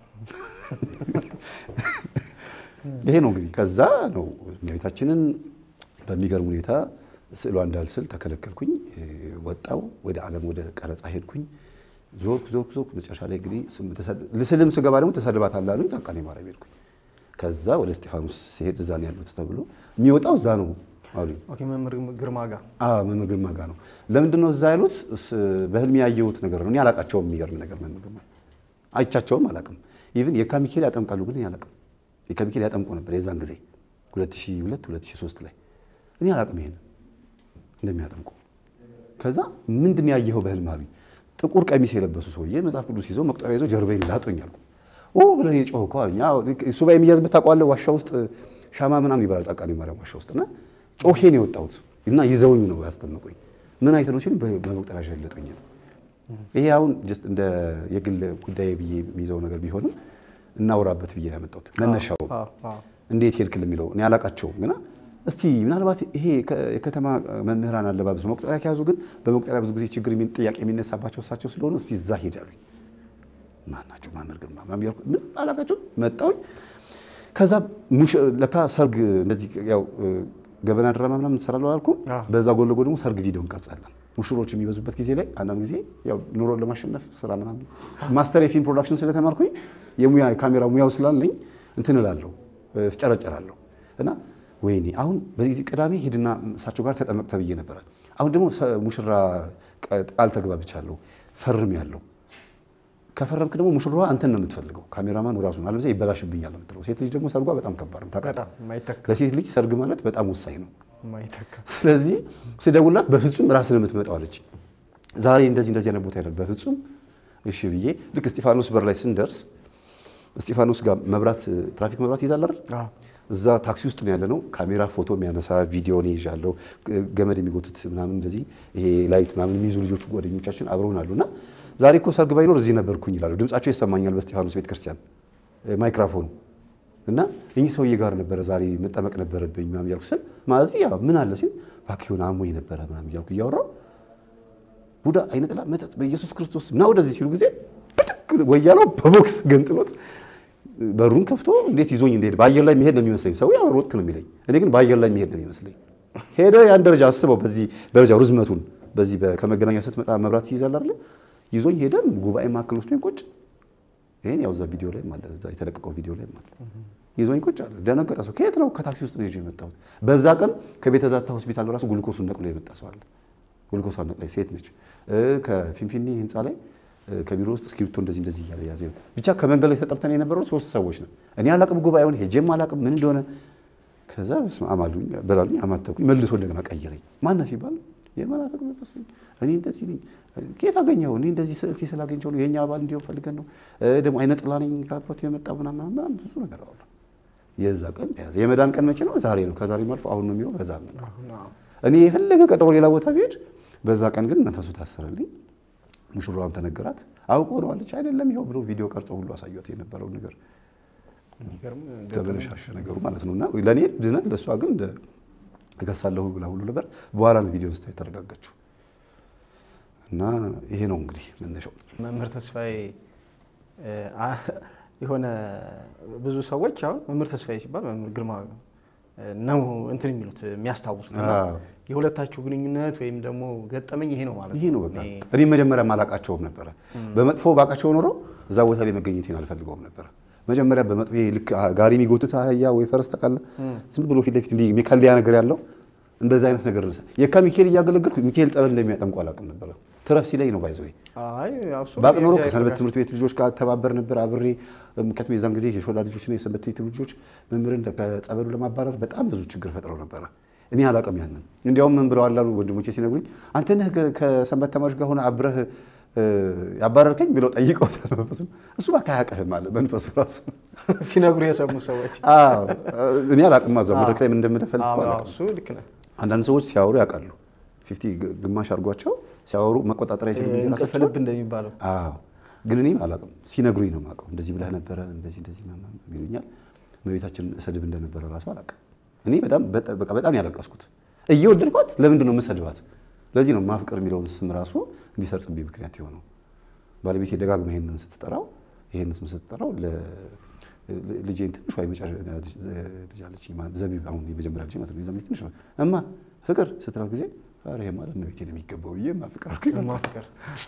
ይሄ ነው እንግዲህ። ከዛ ነው እመቤታችንን በሚገርም ሁኔታ ስዕሏ እንዳልስል ተከለከልኩኝ። ወጣው ወደ ዓለም ወደ ቀረጻ ሄድኩኝ። ዞርኩ ዞርኩ ዞርኩ። መጨረሻ ላይ እንግዲህ ስም- ተሰድ- ልስልም ስገባ ደግሞ ተሰድባታለህ አሉኝ። ጻድቃኔ ማርያም ሄድኩኝ። ከዛ ወደ እስጢፋኖስ ሲሄድ እዛ ነው ያሉት ተብሎ የሚወጣው እዛ ነው አሉኝ። ኦኬ፣ መምህር ግርማ ጋር አዎ መምህር ግርማ ጋር ነው። ለምንድን ነው እዛ ያሉት? እስ- በህልሜ ያየሁት ነገር ነው። እኔ አላቃቸውም። የሚገርም ነገር መምህር ግርማ አይቻቸውም፣ አላቅም። ኢቭን የካ ሚካኤል ያጠምቃሉ፣ ግን እኔ አላቅም። የካ ሚካኤል ያጠምቁ ነበር የዛን ጊዜ 2002 2003 ላይ እኔ አላቅም ይሄን እንደሚያጠምቁ። ከዛ ምንድን ነው ያየኸው በህልም አሉኝ። ጥቁር ቀሚስ የለበሱ ሰውዬ መጽሐፍ ቅዱስ ይዘው መቁጠሪያ ይዘው ጀርባዬን ላጡኝ አልኩ። ኦ ብለን የጮህ እኮ አሉኝ። አዎ ሱባኤ የሚያዝበት ታውቀዋለህ? ዋሻ ውስጥ ሻማ ምናምን ይበላል ጻድቃኔ ማርያም ዋሻ ውስጥ እና ጮሄን የወጣሁት እና ይዘውኝ ነው ያስጠመቁኝ። ምን አይተህ ነው ሲሉ በመቁጠሪያ ሸለጡኝ ነው። ይሄ አሁን ጀስት እንደ የግል ጉዳይ ብዬ የሚይዘው ነገር ቢሆንም እናውራበት ብዬ ነው ያመጣሁት። መነሻው አዎ፣ አዎ። እንዴት ሄድክል የሚለው እኔ አላቃቸውም ግና እስቲ ምናልባት ይሄ ከ- የከተማ መምህራን አለባበስ ነው። መቁጠሪያ ከያዙ ግን በመቁጠሪያ ብዙ ጊዜ ችግር የሚ- ጥያቄ የሚነሳባቸው እሳቸው ስለሆኑ እስቲ እዛ ሄዳሉኝ። ማን ናቸው? መምህር ግርማ ምናምን እያልኩ ምን አላቃቸውም። መጣሁኝ። ከዛ ሙሽ- ለካ ሰርግ እንደዚህ ያው ገበና ድራማ ምናምን እንሰራለን አላልኩም? አዎ። በዛ ጎን ለጎን ደግሞ ሰርግ ቪዲዮ እንቀርጻለን። ሙሽሮች የሚበዙበት ጊዜ ላይ አንዳንድ ጊዜ ያው ኑሮን ለማሸነፍ ስራ ምናምን ማስተር የፊልም ፕሮዳክሽን ስለተማርኩኝ የሙያ የካሜራ ሙያው ስላለኝ እንትን እላለሁ ፍጨረጨራለሁ እና ወይኔ አሁን በዚህ ቅዳሜ ሂድና እሳቸው ጋር ተጠመቅ ተብዬ ነበረ። አሁን ደግሞ ሰ- ሙሽራ ቃ- ቃል ተግባብቻለሁ ፈርም ያለው ከፈረምክ ደግሞ ሙሽራዋ አንተን ነው የምትፈልገው። ካሜራማኑ ራሱ ነው፣ አለበለዚያ ይበላሽብኛል ነው የምትለው። ሴት ልጅ ደግሞ ሰርጓ በጣም ከባድ ነው ታውቃለህ። በጣም የማይተካ ለሴት ልጅ ሰርግ ማለት በጣም ወሳኝ ነው። የማይተካ ስለዚህ ስደውላት በፍጹም ራስን የምትመጣው አለች። ዛሬ እንደዚህ እንደዚህ አይነት ቦታ ይላል። በፍጹም እሺ ብዬ ልክ እስጢፋኖስ በር ላይ ስንደርስ እስጢፋኖስ ጋር መብራት ትራፊክ መብራት ይዛል አይደል? እዛ ታክሲ ውስጥ ነው ያለነው። ካሜራ ፎቶ የሚያነሳ ቪዲዮ ነው ይዣለሁ። ገመድ የሚጎትት ምናምን እንደዚህ ይሄ ላይት ምናምን የሚይዙ ልጆቹ ጓደኞቻችን አብረውን አሉና ዛሬ እኮ ሰርግ ባይኖር እዚህ ነበርኩኝ ይላሉ። ድምጻቸው ይሰማኛል በእስጢፋኖስ ቤተክርስቲያን ማይክራፎኑ እና እኚህ ሰውዬ ጋር ነበረ ዛሬ መጠመቅ ነበረብኝ ምናምን እያልኩ ስል ማዚ ያ ምን አለ ሲል እባክህ የሆነ አሞኝ ነበረ ምናምን እያልኩ እያወራሁ ቡዳ አይነ ጥላ መጠጥ በኢየሱስ ክርስቶስ ና ወደዚህ ሲሉ ጊዜ ብድግ ወያለው በቦክስ ገንጥሎት በሩን ከፍቶ እንዴት ይዞኝ እንደሄድ በአየር ላይ የሚሄድ ነው የሚመስለኝ። ሰው ያው ሮጥክ ነው የሚለኝ፣ እኔ ግን በአየር ላይ የሚሄድ ነው የሚመስለኝ። ሄደ ያን ደረጃ አስበው፣ በዚህ ደረጃ ርዝመቱን በዚህ ከመገናኛ ስትመጣ መብራት ሲይዛል አይደለ? ይዞኝ ሄደ። ጉባኤ ማዕከል ወስዶኝ ቁጭ ይሄን ያው እዛ ቪዲዮ ላይ ማለት እዛ የተለቀቀው ቪዲዮ ላይ ማለት ይዞኝ ቁጭ አለ። ደነገጠ። ሰው ከየት ነው? ከታክሲ ውስጥ ነው ይዤ የመጣሁት። በዛ ቀን ከቤተ ዛታ ሆስፒታል ራሱ ግሉኮሱን ነቅሎ የመጣ ሰው አለ። ግሉኮሷን ነቅላ ሴት ነች። ከፊንፊኔ ህንፃ ላይ ከቢሮ ውስጥ እስክሪፕቶ እንደዚህ እንደዚህ እያለ ያዘ። ብቻ ከመንገድ ላይ ተጠርተን የነበረው ሶስት ሰዎች ነው። እኔ አላቅም ጉባኤውን ሄጄም አላቅም ምን እንደሆነ። ከዛ በስመ አብ አሉኝ በላሉኝ፣ አማተብኩኝ። መልሶ እንደገና ቀየረኝ። ማነህ ሲባል የመናፍቅ መንፈስ እኔ እንደዚህ ነኝ። ከየት አገኘኸው? እኔ እንደዚህ ስዕል ሲስል አገኘኸው ነው የእኛ አባል እንዲሆን ፈልገን ነው ደግሞ አይነ ጥላ ነኝ ከአባቱ የመጣ ምናምን ምናምን ብዙ ነገር አወራ። የዛ ቀን ያዘ። የመዳን ቀን መቼ ነው? ዛሬ ነው። ከዛሬም አልፎ አሁን ነው የሚሆን። በዛ እኔ የፈለገ ቀጠሮ ሌላ ቦታ ብሄድ፣ በዛ ቀን ግን መንፈሱ ታሰረልኝ። ሙሽራዋም ተነገራት። አውቆ ነው አለች። አይደለም ይኸው ብሎ ቪዲዮ ቀርጸው ሁሉ አሳዩት የነበረውን ነገር ተበለሻሸ ነገሩ ማለት ነው። እና ለእኔ ድነት ለእሷ ግን እከሳለሁ ብላ ሁሉ ነበር። በኋላ ነው ቪዲዮ ስታይ የተረጋጋችው። እና ይሄ ነው እንግዲህ መነሻው። መምህር ተስፋዬ የሆነ ብዙ ሰዎች አሁን መምህር ተስፋዬ ሲባል መምህር ግርማ ነው እንትን የሚሉት የሚያስታውሱት የሁለታችሁ ግንኙነት ወይም ደግሞ ገጠመኝ ይሄ ነው ማለት ይሄ ነው በቃ። እኔ መጀመሪያ አላቃቸውም ነበረ። በመጥፎ ባቃቸው ኖሮ እዛ ቦታ ላይ መገኘቴን አልፈልገውም ነበረ። መጀመሪያ በመጥፎ ይሄ ልክ ጋሪ የሚጎትት አህያ ወይ ፈረስ ታውቃለህ፣ ዝም ብሎ ፊት ለፊት እንዲህ የሚከልያ ነገር ያለው እንደዚህ አይነት ነገር ነሳ። የካ ሚካኤል እያገለገልኩ ሚካኤል ጠበል እንደሚያጠምቁ አላውቅም ነበረ። ትረፍ ሲለኝ ነው ባይዘው ባቅ ኖሮ ከሰንበት ትምህርት ቤት ልጆች ጋር ተባበር ነበር አብሬ። ምክንያቱም የዛን ጊዜ የሾላ ልጆችና የሰንበት ቤት ልጆች መምህርን ከጸበሉ ለማባረር በጣም ብዙ ችግር ፈጥረው ነበረ። እኔ አላውቅም ያንን። እንዲያውም ምን ብለዋል አሉ ወንድሞቼ ሲነግሩኝ፣ አንተ ነህ ከሰንበት ተማሪዎች ጋር ሆነ አብረህ ያባረርከኝ ብለው ጠይቀውታል። መንፈሱ እሱ እባክህ አያውቅህም አለ መንፈሱ ራሱ ሲነግሩ የሰሙ ሰዎች። እኔ አላውቅም እዛው መድረክ ላይ ምን እንደምደፈልፍ እሱ ልክ ነህ። አንዳንድ ሰዎች ሲያወሩ ያውቃሉ። ፊፍቲ ግማሽ አድርጓቸው ሲያወሩ መቆጣጠር አይችሉም እንጂ እንቅልፍ ራሳቸው ልብ እንደሚባለው አዎ ግን እኔም አላውቅም። ሲነግሩኝ ነው የማውቀው። እንደዚህ ብለህ ነበረ እንደዚህ እንደዚህ ምናምን ይሉኛል። እመቤታችን እሰድብ እንደነበረ ራሱ አላውቅም። እኔ በጣም በቃ በጣም ያለቀስኩት እየወደድኳት ለምንድን ነው የምሰድባት? ለዚህ ነው ማፍቀር የሚለውን ስም ራሱ እንዲሰርጽብኝ ምክንያት የሆነው። ባለቤቴ ደጋግማ ይሄንን ስትጠራው ይሄንን ስም ስትጠራው ልጄን ትንሿ ልጅ አለችኝ ዘቢብ፣ አሁን የመጀመሪያ ልጅ ማለት ነው። የዛን ጊዜ ትንሽ እማ ፍቅር ስትላት ጊዜ ኧረ ይሄ ማለት እመቤቴ ነው የሚገባው ብዬ እማ ፍቅር አልኩኝ። ማፍቀር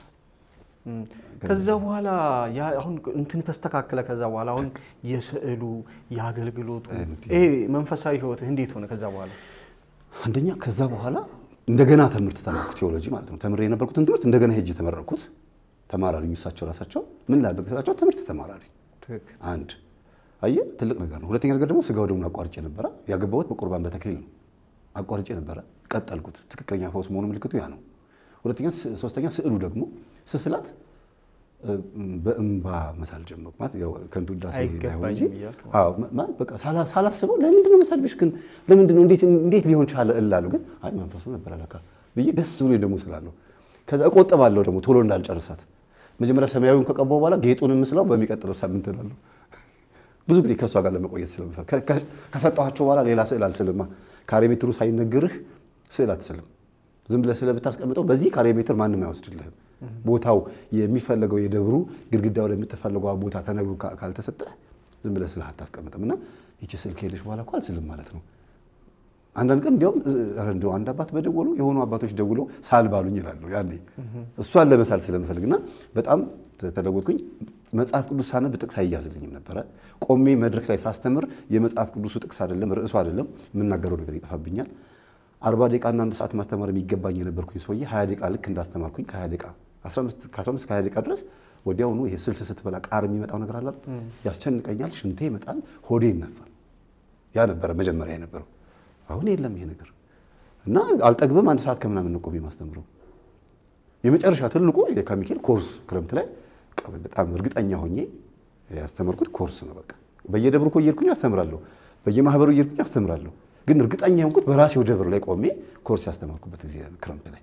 ከዛ በኋላ ያ አሁን እንትን ተስተካከለ። ከዛ በኋላ አሁን የስዕሉ የአገልግሎቱ ይሄ መንፈሳዊ ህይወትህ እንዴት ሆነ? ከዛ በኋላ አንደኛ ከዛ በኋላ እንደገና ትምህርት ተማርኩ፣ ቴዎሎጂ ማለት ነው። ተምሬ የነበርኩትን ትምህርት እንደገና ሄጄ ተመረኩት። ተማራሪኝ እሳቸው ራሳቸው ምን ላድርግ ስላቸው ትምህርት ተማራሪ አንድ አየህ፣ ትልቅ ነገር ነው። ሁለተኛ ነገር ደግሞ ስጋው ደግሞ አቋርጬ ነበረ ያገባሁት በቁርባን በተክሊል ነው። አቋርጬ ነበረ፣ ቀጠልኩት። ትክክለኛ ፈውስ መሆኑ ምልክቱ ያ ነው። ሁለተኛ ሶስተኛ ስዕሉ ደግሞ ስስላት በእንባ መሳል ጀመርኩ። ማለት ያው ከንቱ ውዳሴ እንዳይሆን እንጂ አዎ፣ ማለት በቃ ሳላስበው ለምንድን ነው መሳልብሽ ግን ለምንድን ነው እንዴት እንዴት ሊሆን ቻለ እላለሁ። ግን አይ መንፈሱ ነበር አለካ ብዬ ደስ ብሎ ደግሞ ስላለሁ ከዛ እቆጥባለሁ ደግሞ ቶሎ እንዳልጨርሳት መጀመሪያ ሰማያዊውን ከቀባው በኋላ ጌጡን ምስለው በሚቀጥለው ሳምንት እላለሁ። ብዙ ጊዜ ከእሷ ጋር ለመቆየት ስለምፈል ከሰጠኋቸው በኋላ ሌላ ስዕል አልስልማ። ካሬ ሜትሩ ሳይነግርህ ስዕል አትስልም። ዝም ብለህ ስለምታስቀምጠው በዚህ ካሬ ሜትር ማንም አይወስድልህም። ቦታው የሚፈለገው የደብሩ ግድግዳው ላይ የምትፈልገው ቦታ ተነግሮ ካልተሰጠህ ዝም ብለህ ስልህ አታስቀምጥም። እና ይቺ ስዕል ከሄደች በኋላ እኮ አልስልም ማለት ነው። አንዳንድ ቀን እንዲያውም እንደው አንድ አባት በደወሉ የሆኑ አባቶች ደውለው ሳል ባሉኝ ይላሉ። ያኔ እሷን ለመሳል ስለምፈልግና በጣም ተለወጥኩኝ። መጽሐፍ ቅዱስ ሳነብ ጥቅስ አይያዝልኝም ነበረ። ቆሜ መድረክ ላይ ሳስተምር የመጽሐፍ ቅዱሱ ጥቅስ አይደለም ርዕሱ አይደለም የምናገረው ነገር ይጠፋብኛል። አርባ ደቂቃና አንድ ሰዓት ማስተማር የሚገባኝ የነበርኩኝ ሰውዬ ሀያ ደቂቃ ልክ እንዳስተማርኩኝ ከሀያ ደቂቃ ከአስራ አምስት ከሀያ ደቂቃ ድረስ ወዲያውኑ ይሄ ስልስ ስትበላ ቃር የሚመጣው ነገር አለ ያስጨንቀኛል። ሽንቴ ይመጣል፣ ሆዴ ይነፋል። ያ ነበረ መጀመሪያ የነበረው። አሁን የለም ይሄ ነገር እና አልጠግብም። አንድ ሰዓት ከምናምን ነው ቆሜ የማስተምረው። የመጨረሻ ትልቁ ከሚካኤል ኮርስ ክረምት ላይ በጣም እርግጠኛ ሆኜ ያስተማርኩት ኮርስ ነው። በቃ በየደብሩ እኮ እየሄድኩኝ አስተምራለሁ፣ በየማህበሩ እየሄድኩኝ አስተምራለሁ። ግን እርግጠኛ የሆንኩት በራሴው ደብር ላይ ቆሜ ኮርስ ያስተማርኩበት ጊዜ ነው፣ ክረምት ላይ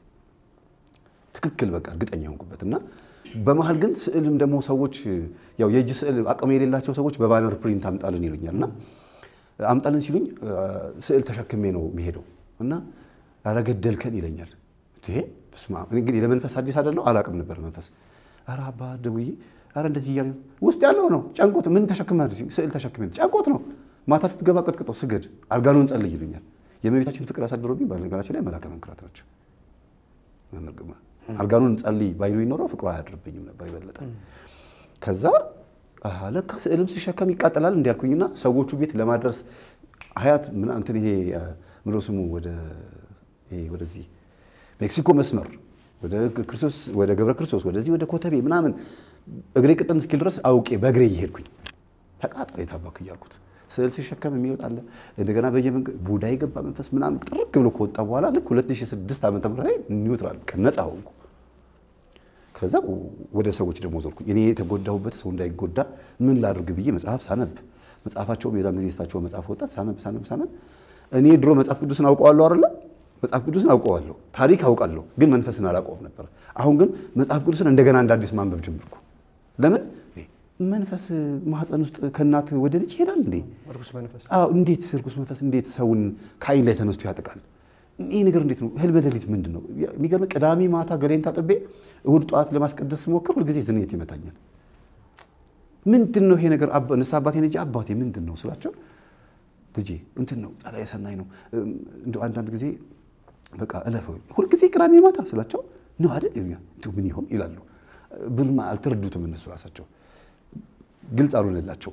ትክክል በቃ እርግጠኛ የሆንኩበት እና በመሀል ግን ስዕልም ደግሞ ሰዎች ያው የእጅ ስዕል አቅም የሌላቸው ሰዎች በባነር ፕሪንት አምጣልን ይሉኛል እና አምጣልን ሲሉኝ ስዕል ተሸክሜ ነው የሚሄደው እና ኧረ ገደልከን ይለኛል። ይሄ በስመ አብ እኔ እንግዲህ ለመንፈስ አዲስ አይደለሁ አላቅም ነበር መንፈስ ኧረ አባ ደውዬ ኧረ እንደዚህ እያለ ውስጥ ያለው ነው ጨንቆት ምን ተሸክመ ስዕል ተሸክሜ ጨንቆት ነው ማታ ስትገባ ቀጥቅጠው ስገድ አርጋኖን ጸልይ ይሉኛል። የእመቤታችን ፍቅር ያሳድሮብኝ በነገራችን ላይ መላከ መንክራት ናቸው። መምህር ግርማ አርጋኖን ጸልይ ባይሉ ይኖረው ፍቅሩ አያድርብኝም ነበር የበለጠ ከዛ አሃ ለካ ስዕልም ሲሸከም ይቃጠላል እንዲያልኩኝና ሰዎቹ ቤት ለማድረስ ሀያት ምን እንትን ይሄ ምንድነው ስሙ ወደ ይሄ ወደዚህ ሜክሲኮ መስመር ወደ ክርስቶስ ወደ ገብረ ክርስቶስ ወደዚህ ወደ ኮተቤ ምናምን እግሬ ቅጥን እስኪል ድረስ አውቄ በእግሬ እየሄድኩኝ ተቃጠለ የታባክ እያልኩት ስዕል ሲሸከም የሚወጣለ እንደገና በየመንገድ ቡዳ የገባ መንፈስ ምናምን ጥርቅ ብሎ ከወጣ በኋላ ልክ 2006 ዓመተ ምህረት ላይ ኒውትራል ነፃ ሆንኩ። ከዛ ወደ ሰዎች ደግሞ ዞርኩኝ። እኔ የተጎዳሁበት ሰው እንዳይጎዳ ምን ላድርግ ብዬ መጽሐፍ ሳነብ መጽሐፋቸውም የዛን ጊዜ የሳቸው መጽሐፍ ወጣ። ሳነብ ሳነብ ሳነብ እኔ ድሮ መጽሐፍ ቅዱስን አውቀዋለሁ አይደለ? መጽሐፍ ቅዱስን አውቀዋለሁ፣ ታሪክ አውቃለሁ፣ ግን መንፈስን አላውቀውም ነበር። አሁን ግን መጽሐፍ ቅዱስን እንደገና እንደ አዲስ ማንበብ ጀመርኩ። ለምን መንፈስ ማህፀን ውስጥ ከእናት ወደ ልጅ ይሄዳል እንዴ? ርኩስ መንፈስ አዎ እንዴት ርኩስ መንፈስ እንዴት ሰውን ከአይን ላይ ተነስቶ ያጠቃል? ይህ ነገር እንዴት ነው? ህልመ ሌሊት ምንድን ነው? የሚገርም ቅዳሜ ማታ ገሌን ታጥቤ እሁድ ጠዋት ለማስቀደስ ስሞክር ሁልጊዜ ዝንየት ይመታኛል። ምንድን ነው ይሄ ነገር? ንስሐ አባቴን ልጄ አባቴ ምንድን ነው ስላቸው ልጄ እንትን ነው ጸላኤ ሰናይ ነው እንደው አንዳንድ ጊዜ በቃ እለፈው ሁልጊዜ ቅዳሜ ማታ ስላቸው ነው አይደል ይሉኛል። እንደው ምን ይሆን ይላሉ። ብዙም አልተረዱትም እነሱ ራሳቸው ግልጽ አልሆነላቸው።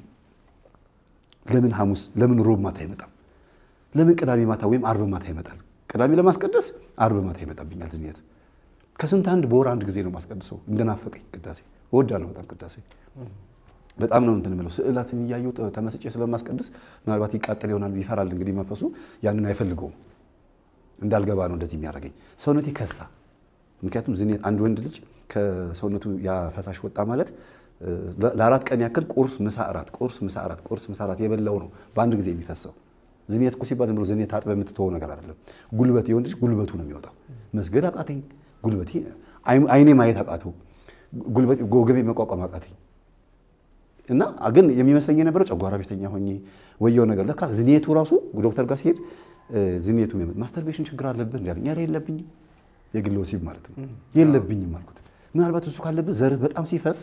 ለምን ሐሙስ ለምን ሮብ ማታ አይመጣም? ለምን ቅዳሜ ማታ ወይም አርብ ማታ ይመጣል? ቅዳሜ ለማስቀደስ አርብ ማታ ይመጣብኛል ዝንየት። ከስንት አንድ በወር አንድ ጊዜ ነው ማስቀድሰው። እንደናፈቀኝ ቅዳሴ እወዳለሁ በጣም ቅዳሴ በጣም ነው እንትን የምለው ስዕላትን እያየሁ ተመስጬ ስለማስቀድስ ምናልባት ይቃጠል ይሆናል ይፈራል። እንግዲህ መንፈሱ ያንን አይፈልገውም። እንዳልገባ ነው እንደዚህ የሚያደርገኝ። ሰውነቴ ከሳ። ምክንያቱም ዝንየት አንድ ወንድ ልጅ ከሰውነቱ ያ ፈሳሽ ወጣ ማለት ለአራት ቀን ያክል ቁርስ፣ ምሳ፣ እራት፣ ቁርስ፣ ምሳ፣ እራት፣ ቁርስ፣ ምሳ፣ እራት የበላው ነው በአንድ ጊዜ የሚፈሰው። ዝንየት እኮ ሲባል ዝም ብሎ ዝንየት ታጥበህ የምትተወው ነገር አይደለም። ጉልበት የወንድ ልጅ ጉልበቱ ነው የሚወጣው። መስገድ አቃተኝ፣ ጉልበቴ አይኔ ማየት አቃተው፣ ጉልበት ወገቤ መቋቋም አቃተኝ። እና ግን የሚመስለኝ የነበረው ጨጓራ በሽተኛ ሆኜ ወየው ነገር ለካ ዝንየቱ ራሱ ዶክተር ጋር ሲሄድ ዝንየቱ ማስተርቤሽን ችግር አለብህ እንዳለኝ፣ ኧረ የለብኝም የግል ወሲብ ማለት ነው የለብኝም አልኩት። ምናልባት እሱ ካለብህ ዘርህ በጣም ሲፈስ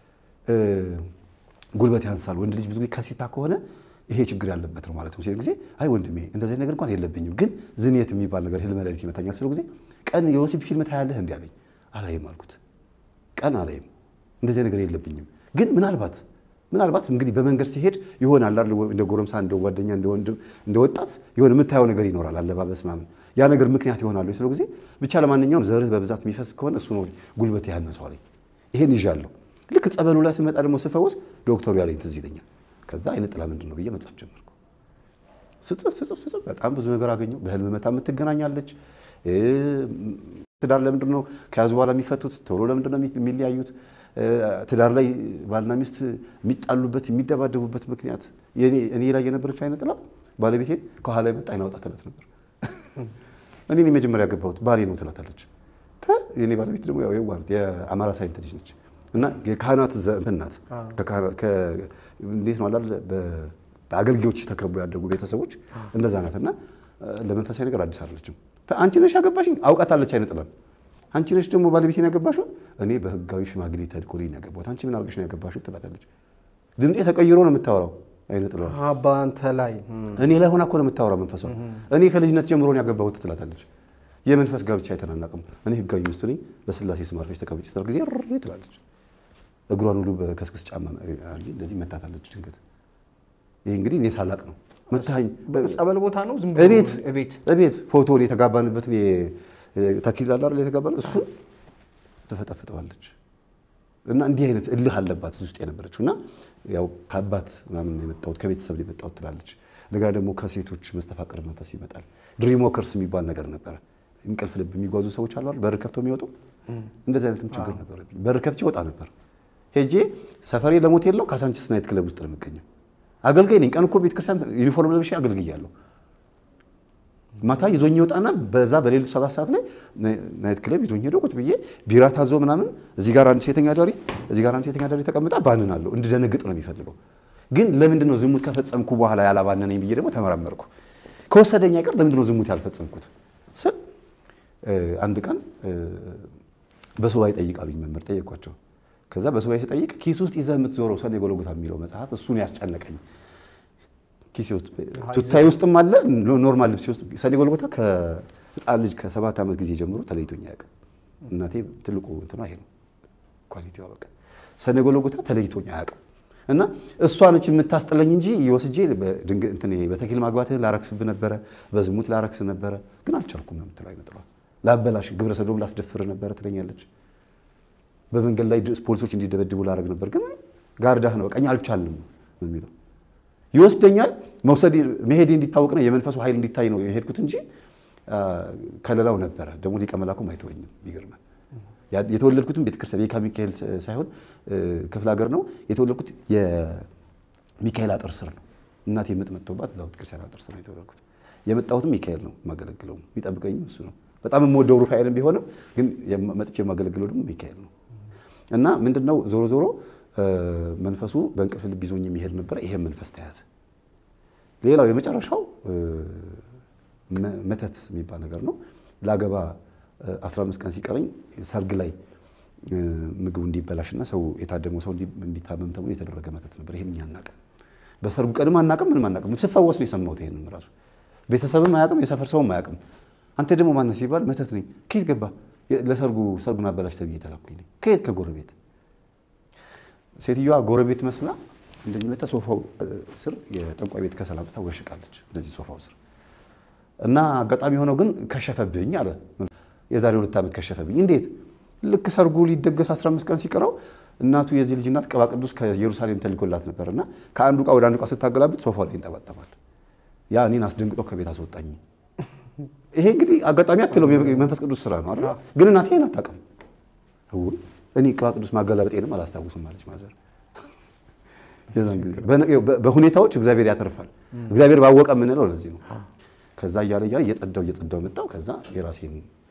ጉልበት ያንሳል። ወንድ ልጅ ብዙ ጊዜ ከሲታ ከሆነ ይሄ ችግር ያለበት ነው ማለት ነው ሲል ጊዜ አይ ወንድሜ እንደዚህ ነገር እንኳን የለብኝም፣ ግን ዝንየት የሚባል ነገር ህልመ ሌሊት ይመታኛል ስለው ጊዜ ቀን የወሲብ ፊልም ታያለህ እንዲ አለኝ። አላይም አልኩት። ቀን አላይም፣ እንደዚህ ነገር የለብኝም፣ ግን ምናልባት ምናልባት እንግዲህ በመንገድ ሲሄድ ይሆናል አይደል እንደ ጎረምሳ እንደ ጓደኛ እንደ ወንድም እንደ ወጣት የሆነ የምታየው ነገር ይኖራል፣ አለባበስ ምናምን ያ ነገር ምክንያት ይሆናሉ ስለው ጊዜ ብቻ ለማንኛውም ዘርህ በብዛት የሚፈስ ከሆነ እሱ ነው ጉልበት ያነሰው አለኝ። ይሄን ይዣለሁ። ልክ ጸበሉ ላይ ስመጣ ደግሞ ስፈወስ ዶክተሩ ያለኝ ትዝ ይለኛል። ከዛ አይነ ጥላ ምንድን ነው ብዬ መጻፍ ጀመርኩ። ስጽፍ ስጽፍ ስጽፍ በጣም ብዙ ነገር አገኘሁ። በህልም መታ የምትገናኛለች። ትዳር ለምንድን ነው ከያዙ በኋላ የሚፈቱት? ቶሎ ለምንድን ነው የሚለያዩት? ትዳር ላይ ባልና ሚስት የሚጣሉበት የሚደባደቡበት ምክንያት እኔ ላይ የነበረችው አይነ ጥላ ባለቤቴን ከኋላ የመጣ አይን አውጣ ትላት ነበር። እኔ መጀመሪያ ያገባሁት ባሌ ነው ትላታለች። የኔ ባለቤት ደግሞ ያው የዋህት የአማራ ሳይንት ልጅ ነች እና የካህናት እንትን ናት። እንዴት ነው አላል በአገልጋዮች ተከበው ያደጉ ቤተሰቦች እንደዛ ናት። እና ለመንፈሳዊ ነገር አዲስ አይደለችም። አንቺ ነሽ ያገባሽኝ አውቃታለች አይነ ጥላን አንቺ ነሽ ደግሞ ባለቤቴን ያገባሽው? እኔ በህጋዊ ሽማግሌ ተልኮልኝ ነው ያገባሁት። አንቺ ምን አድርገሽ ነው ያገባሽው? ትላታለች። ድምጤ ተቀይሮ ነው የምታወራው። አይነ ጥላ በአንተ ላይ እኔ ላይ ሆና እኮ ነው የምታወራው መንፈሷ። እኔ ከልጅነት ጀምሮ ነው ያገባሁት ትላታለች። የመንፈስ ጋብቻ አይተናናቅም። እኔ ህጋዊ ሚስቱ ነኝ፣ በስላሴ ስም አርፈሽ ተቀመጪ ስትል ጊዜ ሪ ትላለች። እግሯን ሁሉ በከስክስ ጫማ እንደዚህ መታታለች ድንገት። ይህ እንግዲህ እኔ ሳላቅ ነው መታኝ። ጸበል ቦታ ነው ዝም እቤት እቤት እቤት ፎቶን የተጋባንበትን ተክሊል አለ አይደል የተጋባን እሱን ትፈጠፍጠዋለች። እና እንዲህ አይነት እልህ አለባት እዚህ ውስጥ የነበረችው እና ያው ከአባት ምናምን የመጣሁት ከቤተሰብ የመጣሁት ትላለች። እንደገና ደግሞ ከሴቶች መስተፋቅር መንፈስ ይመጣል። ድሪም ወከርስ የሚባል ነገር ነበረ። እንቅልፍ ልብ የሚጓዙ ሰዎች አሉ አይደል በር ከፍተው የሚወጡ እንደዚህ አይነትም ችግር ነበረብኝ። በር ከፍቼ ወጣ ነበር ሄጄ ሰፈሬ ለሞት የለው ካሳንቺስ ናይት ክለብ ውስጥ ነው የምገኘው። አገልጋይ ነኝ። ቀን እኮ ቤተክርስቲያን ዩኒፎርም ለብሼ አገልግያለሁ። ማታ ይዞኝ ይወጣና በዛ በሌሊቱ ሰባት ሰዓት ላይ ናይት ክለብ ይዞኝ ሄዶ ቁጭ ብዬ ቢራ ታዞ ምናምን እዚህ ጋር አንድ ሴተኛ ዳሪ እዚህ ጋር አንድ ሴተኛ ዳሪ ተቀምጣ ባንናለሁ። እንድደነግጥ ነው የሚፈልገው። ግን ለምንድን ነው ዝሙት ከፈጸምኩ በኋላ ያላባነነኝ ብዬ ደግሞ ተመራመርኩ። ከወሰደኝ አይቀር ለምንድን ነው ዝሙት ያልፈጸምኩት ስል አንድ ቀን በሱባኤ ጠይቃሉኝ መምህር ጠየኳቸው። ከዛ በሱባኤ ስጠይቅ ኪስ ውስጥ ይዘህ የምትዞረው ሰኔ ጎልጎታ የሚለው መጽሐፍ እሱን ያስጨነቀኝ ኪሴ ውስጥ ቱታዬ ውስጥም አለ ኖርማል ልብሴ ውስጥ ሰኔ ጎልጎታ ከህፃን ልጅ ከሰባት ዓመት ጊዜ ጀምሮ ተለይቶኝ አያውቅም። እናቴ ትልቁ እንትኗ ይሄ ነው ኳሊቲዋ። በቃ ሰኔ ጎልጎታ ተለይቶኝ አያውቅም። እና እሷ ነች የምታስጥለኝ እንጂ የወስጄ በተኪል ማግባትህን ላረክስብ ነበረ፣ በዝሙት ላረክስ ነበረ፣ ግን አልቻልኩም ነው የምትለው አይነት ጥሏል። ላበላሽ ግብረ ሰዶም ላስደፍር ነበረ ትለኛለች። በመንገድ ላይ ፖሊሶች እንዲደበድቡ ላረግ ነበር፣ ግን ጋርዳህ ነው በቃ እኛ አልቻልም ነው የሚለው ይወስደኛል። መውሰድ መሄዴ እንዲታወቅ ነው የመንፈሱ ኃይል እንዲታይ ነው የሄድኩት እንጂ ከሌላው ነበረ። ደግሞ ሊቀ መላኩም አይተወኝም። ይገርማል። የተወለድኩትም ቤተክርስቲያን የካ ሚካኤል ሳይሆን ክፍለ ሀገር ነው የተወለድኩት። የሚካኤል አጥር ስር ነው እናቴ ምጥ መጥቶባት እዛው ቤተክርስቲያን አጥር ስር ነው የተወለድኩት። የመጣሁትም ሚካኤል ነው የማገለግለው፣ የሚጠብቀኝም እሱ ነው። በጣም የምወደው ሩፋኤልም ቢሆንም ግን መጥቼ የማገለግለው ደግሞ ሚካኤል ነው እና ምንድነው ዞሮ ዞሮ መንፈሱ በእንቅልፍ ልብ ይዞኝ የሚሄድ ነበረ። ይሄም መንፈስ ተያዘ። ሌላው የመጨረሻው መተት የሚባል ነገር ነው። ላገባ 15 ቀን ሲቀረኝ ሰርግ ላይ ምግቡ እንዲበላሽና ሰው የታደመው ሰው እንዲታመም ተብሎ የተደረገ መተት ነበር። ይሄን እኛ አናውቅም። በሰርጉ ቀንም አናውቅም፣ ምንም አናውቅም። ስፈወስ ነው የሰማሁት። ይሄንን ራሱ ቤተሰብም አያውቅም፣ የሰፈር ሰውም አያውቅም። አንተ ደግሞ ማነህ ሲባል መተት ነኝ። ከየት ገባ? ለሰርጉ ሰርጉን አበላሽ ተብዬ የተላኩኝ ነኝ። ከየት? ከጎረቤት ሴትዮዋ ጎረቤት መስላ እንደዚህ መታ ሶፋው ስር የጠንቋይ ቤት ከሰል አምጥታ ወሽቃለች። እንደዚህ ሶፋው ስር እና አጋጣሚ ሆነው ግን ከሸፈብኝ አለ። የዛሬ ሁለት ዓመት ከሸፈብኝ። እንዴት? ልክ ሰርጉ ሊደገስ 15 ቀን ሲቀረው እናቱ የዚህ ልጅ እናት ቅባ ቅዱስ ከኢየሩሳሌም ተልኮላት ነበር እና ከአንዱ ዕቃ ወደ አንዱ ዕቃ ስታገላብጥ ሶፋው ላይ ይንጠባጠባል። ያ እኔን አስደንግጦ ከቤት አስወጣኝ። ይሄ እንግዲህ አጋጣሚ አትለው የመንፈስ ቅዱስ ስራ ነው አይደል? ግን እናቴ ይሄን አታውቅም። እኔ ቅባ ቅዱስ ማገላበጤንም አላስታውስም አለች ማዘር። የዛን ጊዜ በሁኔታዎች እግዚአብሔር ያተርፋል። እግዚአብሔር ባወቀ የምንለው ለዚህ ነው። ከዛ እያለ እያለ እየጸዳው እየጸዳው መጣው። ከዛ የራሴን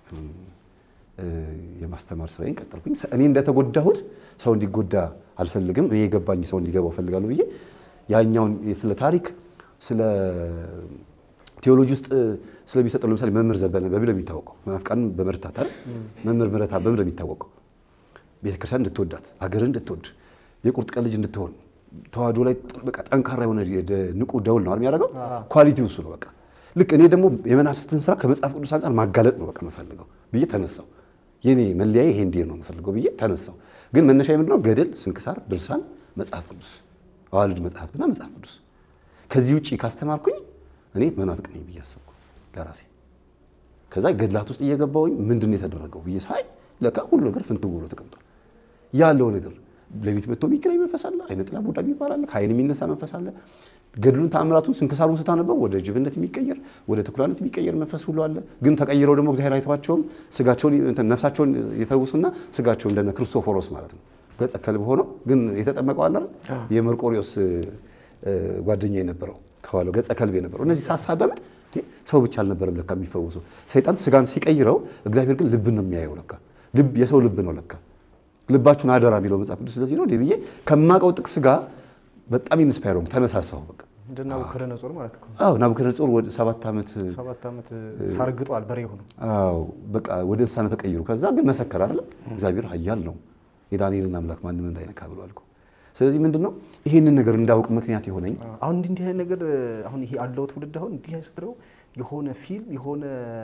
የማስተማር ስራዬን ቀጠልኩኝ። እኔ እንደተጎዳሁት ሰው እንዲጎዳ አልፈልግም። እኔ የገባኝ ሰው እንዲገባው እፈልጋለሁ ብዬ ያኛውን ስለ ታሪክ ስለ ቴዎሎጂ ውስጥ ስለሚሰጠው ለምሳሌ መምህር ዘበነ በምን የሚታወቀው መናፍቃን በመርታት አይደል? መምህር ምረታ በምን የሚታወቀው ቤተክርስቲያን እንድትወዳት ሀገርን እንድትወድ የቁርጥ ቀን ልጅ እንድትሆን ተዋህዶ ላይ በቃ ጠንካራ የሆነ ንቁ ደውል ነው የሚያደርገው። ኳሊቲው እሱ ነው። በቃ ልክ እኔ ደግሞ የመናፍስትን ስራ ከመጽሐፍ ቅዱስ አንጻር ማጋለጥ ነው በቃ የምፈልገው ብዬ ተነሳው። የኔ መለያዬ ይሄ እንዲህ ነው የምፈልገው ብዬ ተነሳው። ግን መነሻ ምንድነው? ገድል፣ ስንክሳር፣ ድርሳን፣ መጽሐፍ ቅዱስ፣ አዋልድ መጽሐፍትና መጽሐፍ ቅዱስ። ከዚህ ውጭ ካስተማርኩኝ እኔ መናፍቅ ነኝ ብዬ አሰብኩ ለራሴ። ከዛ ገድላት ውስጥ እየገባሁኝ ምንድን ነው የተደረገው ብዬ ሳይ ለካ ሁሉ ነገር ፍንትው ብሎ ተቀምጧል። ያለው ነገር ሌሊት መጥቶ የሚገናኝ መንፈስ አለ። አይነ ጥላ ቡዳ የሚባል አለ። ከአይን የሚነሳ መንፈስ አለ። ገድሉን ተአምራቱን ስንክሳሩን ስታነበው ወደ ጅብነት የሚቀየር ወደ ተኩላነት የሚቀየር መንፈስ ሁሉ አለ። ግን ተቀይረው ደግሞ እግዚአብሔር አይተዋቸውም። ስጋቸውን ነፍሳቸውን ይፈውሱና ስጋቸው እንደነ ክርስቶፎሮስ ማለት ነው ገጸ ከልብ ሆኖ ግን የተጠመቀው አለ የመርቆሪዎስ ጓደኛ የነበረው ከኋላው ገጸ ከልብ የነበረው እነዚህ ሳሳዳምጥ ሰው ብቻ አልነበረም ለካ የሚፈወሰው። ሰይጣን ስጋን ሲቀይረው፣ እግዚአብሔር ግን ልብን ነው የሚያየው ለካ ልብ የሰው ልብ ነው ለካ ልባችሁን አደራ የሚለው መጽሐፍ ቅዱስ ስለዚህ ነው እንዴ ብዬ ከማውቀው ጥቅስ ጋር በጣም ኢንስፓየር ሆንኩ፣ ተነሳሳሁ። በቃ እንደ ናቡከደነጾር ማለት እኮ አዎ ናቡከደነጾር ወደ ሰባት ዓመት ሰባት ዓመት ሳርግጧል በሬ ሆኖ አዎ በቃ ወደ እንስሳነት ተቀይሩ። ከዛ ግን መሰከር አይደለ እግዚአብሔር ኃያል ነው የዳንኤልን አምላክ ማንም እንዳይነካ ብሎ አልኩ። ስለዚህ ምንድን ነው ይህንን ነገር እንዳውቅ ምክንያት የሆነኝ አሁን እንዲህ እንዲህ አይነት ነገር አሁን ይሄ አለው ትውልድ አሁን እንዲህ ስትለው የሆነ ፊልም የሆነ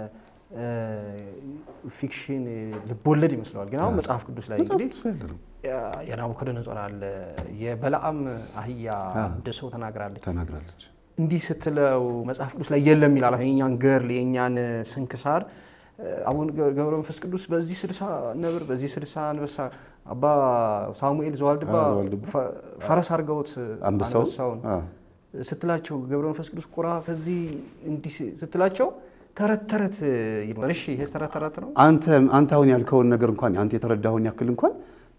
ፊክሽን ልቦለድ ይመስለዋል። ግን አሁን መጽሐፍ ቅዱስ ላይ እንግዲህ የናቡከደነጾር አለ የበለዓም አህያ አንድ ሰው ተናግራለች ተናግራለች። እንዲህ ስትለው መጽሐፍ ቅዱስ ላይ የለም ይላል። አሁን የእኛን ገርል የእኛን ስንክሳር አቡነ ገብረ መንፈስ ቅዱስ በዚህ ስልሳ ነብር በዚህ ስልሳ አንበሳ አባ ሳሙኤል ዘዋልድባ ፈረስ አድርገውት አንበሳውን ስትላቸው ገብረ መንፈስ ቅዱስ ቁራ ከዚህ እንዲህ ስትላቸው ተረት ተረት ይባል። እሺ ይሄ ተረት ተረት ነው። አንተ አንተ አሁን ያልከውን ነገር እንኳን አንተ የተረዳኸውን ያክል እንኳን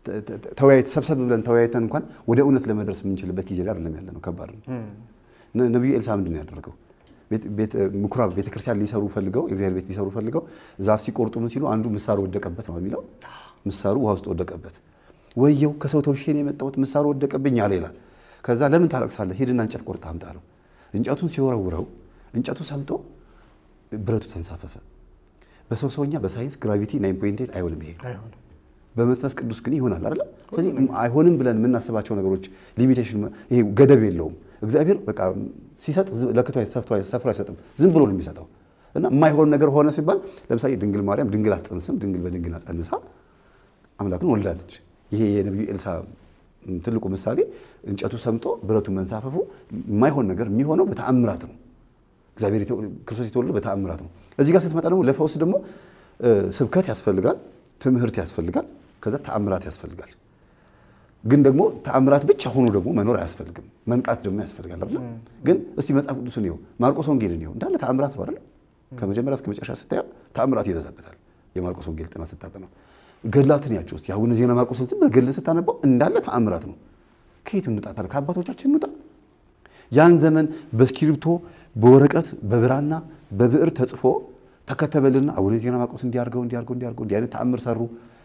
ተወያይት ሰብሰብ ብለን ተወያይተን እንኳን ወደ እውነት ለመድረስ የምንችልበት ጊዜ ላይ አይደለም ያለ ነው። ከባድ ነው። ነቢዩ ኤልሳ ምንድን ነው ያደረገው? ምኩራብ ቤተክርስቲያን ሊሰሩ ፈልገው የእግዚአብሔር ቤት ሊሰሩ ፈልገው ዛፍ ሲቆርጡ ምን ሲሉ አንዱ ምሳሩ ወደቀበት ነው የሚለው። ምሳሩ ውሃ ውስጥ ወደቀበት። ወየው ከሰው ተውሼ ነው የመጣሁት ምሳሩ ወደቀብኝ አለ ይላል። ከዛ ለምን ታለቅሳለህ? ሂድና እንጨት ቆርጠህ አምጣ አለው። እንጨቱን ሲወረውረው እንጨቱ ሰምጦ ብረቱ ተንሳፈፈ። በሰው ሰውኛ በሳይንስ ግራቪቲ ናይን ፖይንት ኤይት አይሆንም ይሄ በመንፈስ ቅዱስ ግን ይሆናል አይደለ? ስለዚህ አይሆንም ብለን የምናስባቸው ነገሮች ሊሚቴሽን ይሄ ገደብ የለውም። እግዚአብሔር በቃ ሲሰጥ ለክቶ ሰፍሮ አይሰጥም፣ ዝም ብሎ ነው የሚሰጠው። እና የማይሆን ነገር ሆነ ሲባል ለምሳሌ ድንግል ማርያም ድንግል አትጸንስም፣ ድንግል በድንግል ጸንሳ አምላክን ወልዳለች። ይሄ የነቢዩ ኤልሳ ትልቁ ምሳሌ እንጨቱ ሰምጦ ብረቱ መንሳፈፉ የማይሆን ነገር የሚሆነው በተአምራት ነው። እግዚአብሔር ክርስቶስ የተወለደው በተአምራት ነው። እዚህ ጋር ስትመጣ ደግሞ ለፈውስ ደግሞ ስብከት ያስፈልጋል፣ ትምህርት ያስፈልጋል፣ ከዛ ተአምራት ያስፈልጋል። ግን ደግሞ ተአምራት ብቻ ሆኖ ደግሞ መኖር አያስፈልግም። መንቃት ደግሞ ያስፈልጋል አይደል? ግን እስቲ መጽሐፍ ቅዱስን ይኸው ማርቆስ ወንጌልን ይኸው እንዳለ ተአምራት ነው አይደል? ከመጀመሪያ እስከ መጨረሻ ስታየው ተአምራት ይበዛበታል። የማርቆስ ወንጌል ጥናት ስታጠናው ገድላትን ያቸው ውስጥ የአቡነ ዜና ማርቆስን ዝም ብለህ ገድልን ስታነባው እንዳለ ተአምራት ነው። ከየት እንውጣ ታዲያ? ከአባቶቻችን እንውጣ። ያን ዘመን በእስክሪብቶ በወረቀት በብራና በብዕር ተጽፎ ተከተበልና አቡነ ዜና ማርቆስ እንዲያርገው እንዲያርገው እንዲያርገው እንዲህ አይነት ተአምር ሰሩ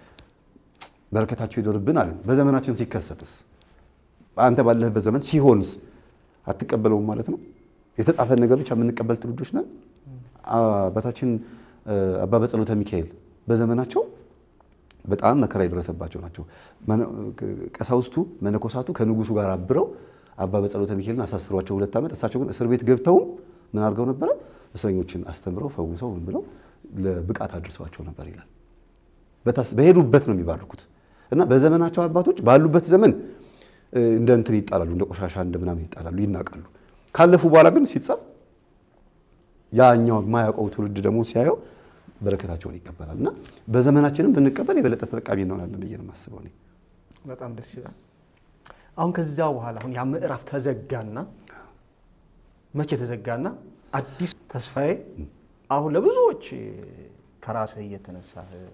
በረከታቸው ይደርብን አለን። በዘመናችን ሲከሰትስ አንተ ባለህበት ዘመን ሲሆንስ አትቀበለውም ማለት ነው? የተጻፈን ነገር ብቻ የምንቀበል ትውልዶች ነን። አባታችን አባ በጸሎተ ሚካኤል በዘመናቸው በጣም መከራ የደረሰባቸው ናቸው። ቀሳውስቱ መነኮሳቱ ከንጉሱ ጋር አብረው አባ በጸሎተ ሚካኤልን አሳስሯቸው ሁለት ዓመት እሳቸው ግን እስር ቤት ገብተውም ምን አድርገው ነበረ? እስረኞችን አስተምረው ፈውሰው ምን ብለው ለብቃት አድርሰዋቸው ነበር ይላል። በሄዱበት ነው የሚባርኩት። እና በዘመናቸው አባቶች ባሉበት ዘመን እንደ እንትን ይጣላሉ፣ እንደ ቆሻሻ እንደ ምናምን ይጣላሉ፣ ይናቃሉ። ካለፉ በኋላ ግን ሲጻፍ ያኛው የማያውቀው ትውልድ ደግሞ ሲያየው በረከታቸውን ይቀበላል። እና በዘመናችንም ብንቀበል የበለጠ ተጠቃሚ እንሆናለን ብዬ ነው የማስበው እኔ። በጣም ደስ ይላል። አሁን ከዛ በኋላ አሁን ያ ምዕራፍ ተዘጋና መቼ ተዘጋና አዲስ ተስፋዬ አሁን ለብዙዎች ከራስህ እየተነሳ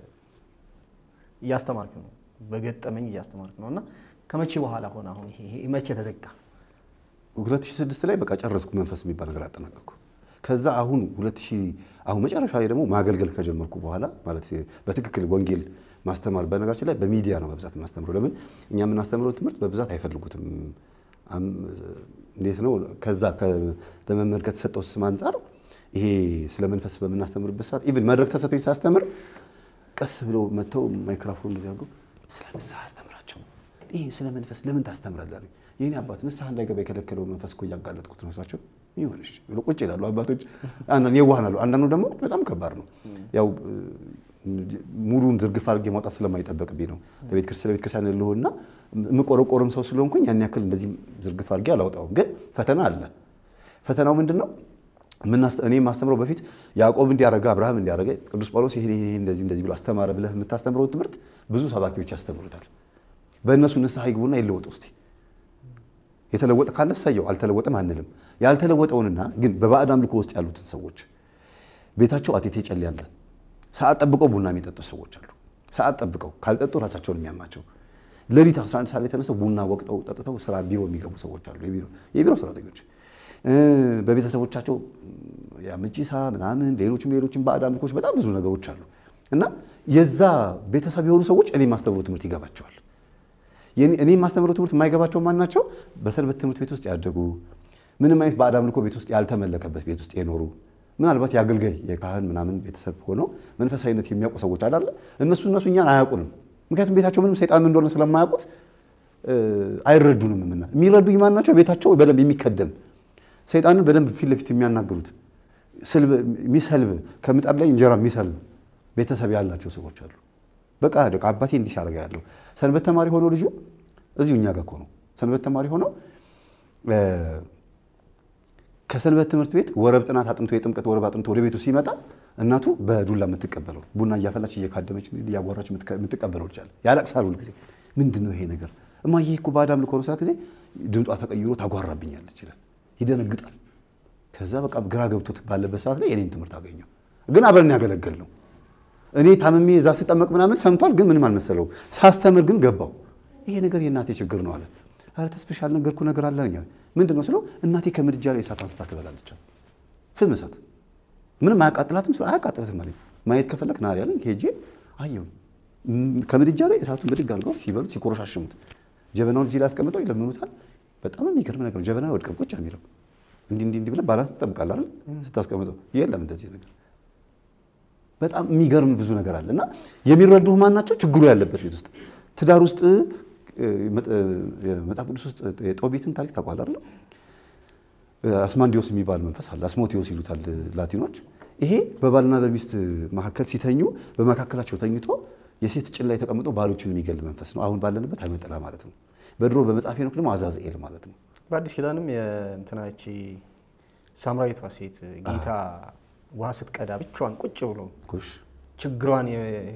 እያስተማርክ ነው፣ በገጠመኝ እያስተማርክ ነው እና ከመቼ በኋላ ሆነ? አሁን ይሄ መቼ ተዘጋ? 2006 ላይ በቃ ጨረስኩ። መንፈስ የሚባል ነገር አጠናቀቅኩ። ከዛ አሁን 2000 አሁን መጨረሻ ላይ ደግሞ ማገልገል ከጀመርኩ በኋላ ማለት በትክክል ወንጌል ማስተማር በነገራችን ላይ በሚዲያ ነው በብዛት የማስተምረው። ለምን እኛ የምናስተምረው ትምህርት በብዛት አይፈልጉትም። እንዴት ነው ከዛ ለመምህር ከተሰጠው ስም አንጻር ይሄ ስለ መንፈስ በምናስተምርበት ሰዓት ኢቭን መድረክ ተሰጥቶኝ ሳስተምር ቀስ ብለው መጥተው ማይክሮፎን እንደዚህ አድርገው ስለ ንስሐ አስተምራቸው። ይሄ ስለ መንፈስ ለምን ታስተምራለህ? ይህኔ አባት ንስሐ እንዳይገባ የከለከለው መንፈስ እኮ እያጋለጥኩት ነው ስላቸው ይሆንሽ ብሎ ቁጭ ይላሉ አባቶች። አንዳንድ የዋህናሉ፣ አንዳንዱ ደግሞ በጣም ከባድ ነው። ያው ሙሉን ዝርግፍ አድርጌ ማውጣት ስለማይጠበቅብኝ ነው። ለቤተ ክርስቲያን ልሆና የምቆረቆርም ሰው ስለሆንኩኝ ያን ያክል እንደዚህ ዝርግፍ አድርጌ አላውጣውም። ግን ፈተና አለ። ፈተናው ምንድን ነው? እኔ የማስተምረው በፊት ያዕቆብ እንዲያረገ አብርሃም እንዲያረገ ቅዱስ ጳውሎስ ይሄ እንደዚህ እንደዚህ ብሎ አስተማረ ብለህ የምታስተምረውን ትምህርት ብዙ ሰባኪዎች ያስተምሩታል። በእነሱ ንስሐ ይግቡና ይለወጡ እስቲ። የተለወጠ ካለ እሰየው፣ አልተለወጠም አንልም። ያልተለወጠውንና ግን በባዕድ አምልኮ ውስጥ ያሉትን ሰዎች ቤታቸው አቴቴ ጨል ያለ ሰዓት ጠብቀው ቡና የሚጠጡ ሰዎች አሉ። ሰዓት ጠብቀው ካልጠጡ ራሳቸውን የሚያማቸው ሌሊት 11 ሰዓት ላይ ተነስተው ቡና ወቅጠው ጠጥተው ስራ ቢሮ የሚገቡ ሰዎች አሉ። የቢሮ ሰራተኞች በቤተሰቦቻቸው የአመቺሳ ምናምን ሌሎችም ሌሎችም ባዕድ አምልኮች በጣም ብዙ ነገሮች አሉ እና የዛ ቤተሰብ የሆኑ ሰዎች እኔ የማስተምረው ትምህርት ይገባቸዋል። እኔ የማስተምረው ትምህርት የማይገባቸው ማን ናቸው? በሰንበት ትምህርት ቤት ውስጥ ያደጉ ምንም አይነት ባዕድ አምልኮ ቤት ውስጥ ያልተመለከበት ቤት ውስጥ የኖሩ ምናልባት የአገልጋይ የካህን ምናምን ቤተሰብ ሆነው መንፈሳዊነት የሚያውቁ ሰዎች አላለ እነሱ እነሱ እኛን አያውቁንም። ምክንያቱም ቤታቸው ምንም ሰይጣን እንደሆነ ስለማያውቁት አይረዱንም። ምና የሚረዱኝ ማን ናቸው? ቤታቸው በደንብ የሚከደም ሰይጣንን በደንብ ፊት ለፊት የሚያናግሩት የሚሰልብ ከምጣድ ላይ እንጀራ የሚሰልብ ቤተሰብ ያላቸው ሰዎች አሉ። በቃ ደቃ አባቴ እንዲህ ሲያደርጋ ያለው ሰንበት ተማሪ ሆኖ ልጁ እዚሁ እኛ ጋር እኮ ነው። ሰንበት ተማሪ ሆኖ ከሰንበት ትምህርት ቤት ወረብ ጥናት አጥንቶ የጥምቀት ወረብ አጥንቶ ወደ ቤቱ ሲመጣ እናቱ በዱላ የምትቀበለው ቡና እያፈላች እየካደመች እያጓራች የምትቀበለው ልጅ አለ። ያለቅሳል ሁል ጊዜ ምንድን ነው ይሄ ነገር? እማዬ እኮ ባዕድ አምልኮ ነው ስላት ጊዜ ድምጿ ተቀይሮ ታጓራብኛለች ይላል። ይደነግጣል። ከዛ በቃ ግራ ገብቶት ባለበት ሰዓት ላይ የኔን ትምህርት አገኘው። ግን አብረን ያገለገል ነው እኔ ታምሜ እዛ ስጠመቅ ምናምን ሰምቷል፣ ግን ምንም አልመሰለውም። ሳስተምር ግን ገባው። ይሄ ነገር የእናቴ ችግር ነው አለ። ኧረ ተስፍሽ ያልነገርኩህ ነገር አለ አለኝ። ምንድን ነው ስለው እናቴ ከምድጃ ላይ እሳት አንስታ ትበላለች አለ። ፍም እሳት ምንም አያቃጥላትም ስለው አያቃጥላትም አለኝ። ማየት ከፈለክ ናሪ አለኝ። ሄጄ አየሁ። ከምድጃ ላይ እሳቱን ብድግ አድርገው ሲበሉት ሲኮረሻሽሙት ጀበናውን እዚህ ላይ አስቀምጠው ይለምኑታል። በጣም የሚገርም ነገር ነው። ጀበና ወድቀም ቁጭ ነው የሚለው እንዲህ እንዲህ እንዲህ ብለህ ባላንስ ትጠብቃለህ አይደል? ስታስቀምጠው የለም እንደዚህ ነገር በጣም የሚገርም ብዙ ነገር አለ እና የሚረዱህ ማን ናቸው? ችግሩ ያለበት ቤት ውስጥ ትዳር ውስጥ መጽሐፍ ቅዱስ ውስጥ የጦቢትን ታሪክ ታውቃለህ አይደል? አስማንዲዮስ የሚባል መንፈስ አለ። አስሞቲዮስ ይሉታል ላቲኖች። ይሄ በባልና በሚስት መካከል ሲተኙ በመካከላቸው ተኝቶ የሴት ጭን ላይ ተቀምጦ ባሎችን የሚገል መንፈስ ነው። አሁን ባለንበት አይመጠላ ማለት ነው። በድሮ በመጽሐፍ ሄኖክ ደግሞ አዛዝኤል ማለት ነው። በአዲስ ኪዳንም የእንትናቺ ሳምራዊቷ ሴት ጌታ ውሃ ስትቀዳ ብቻዋን ቁጭ ብሎ ጎሽ ችግሯን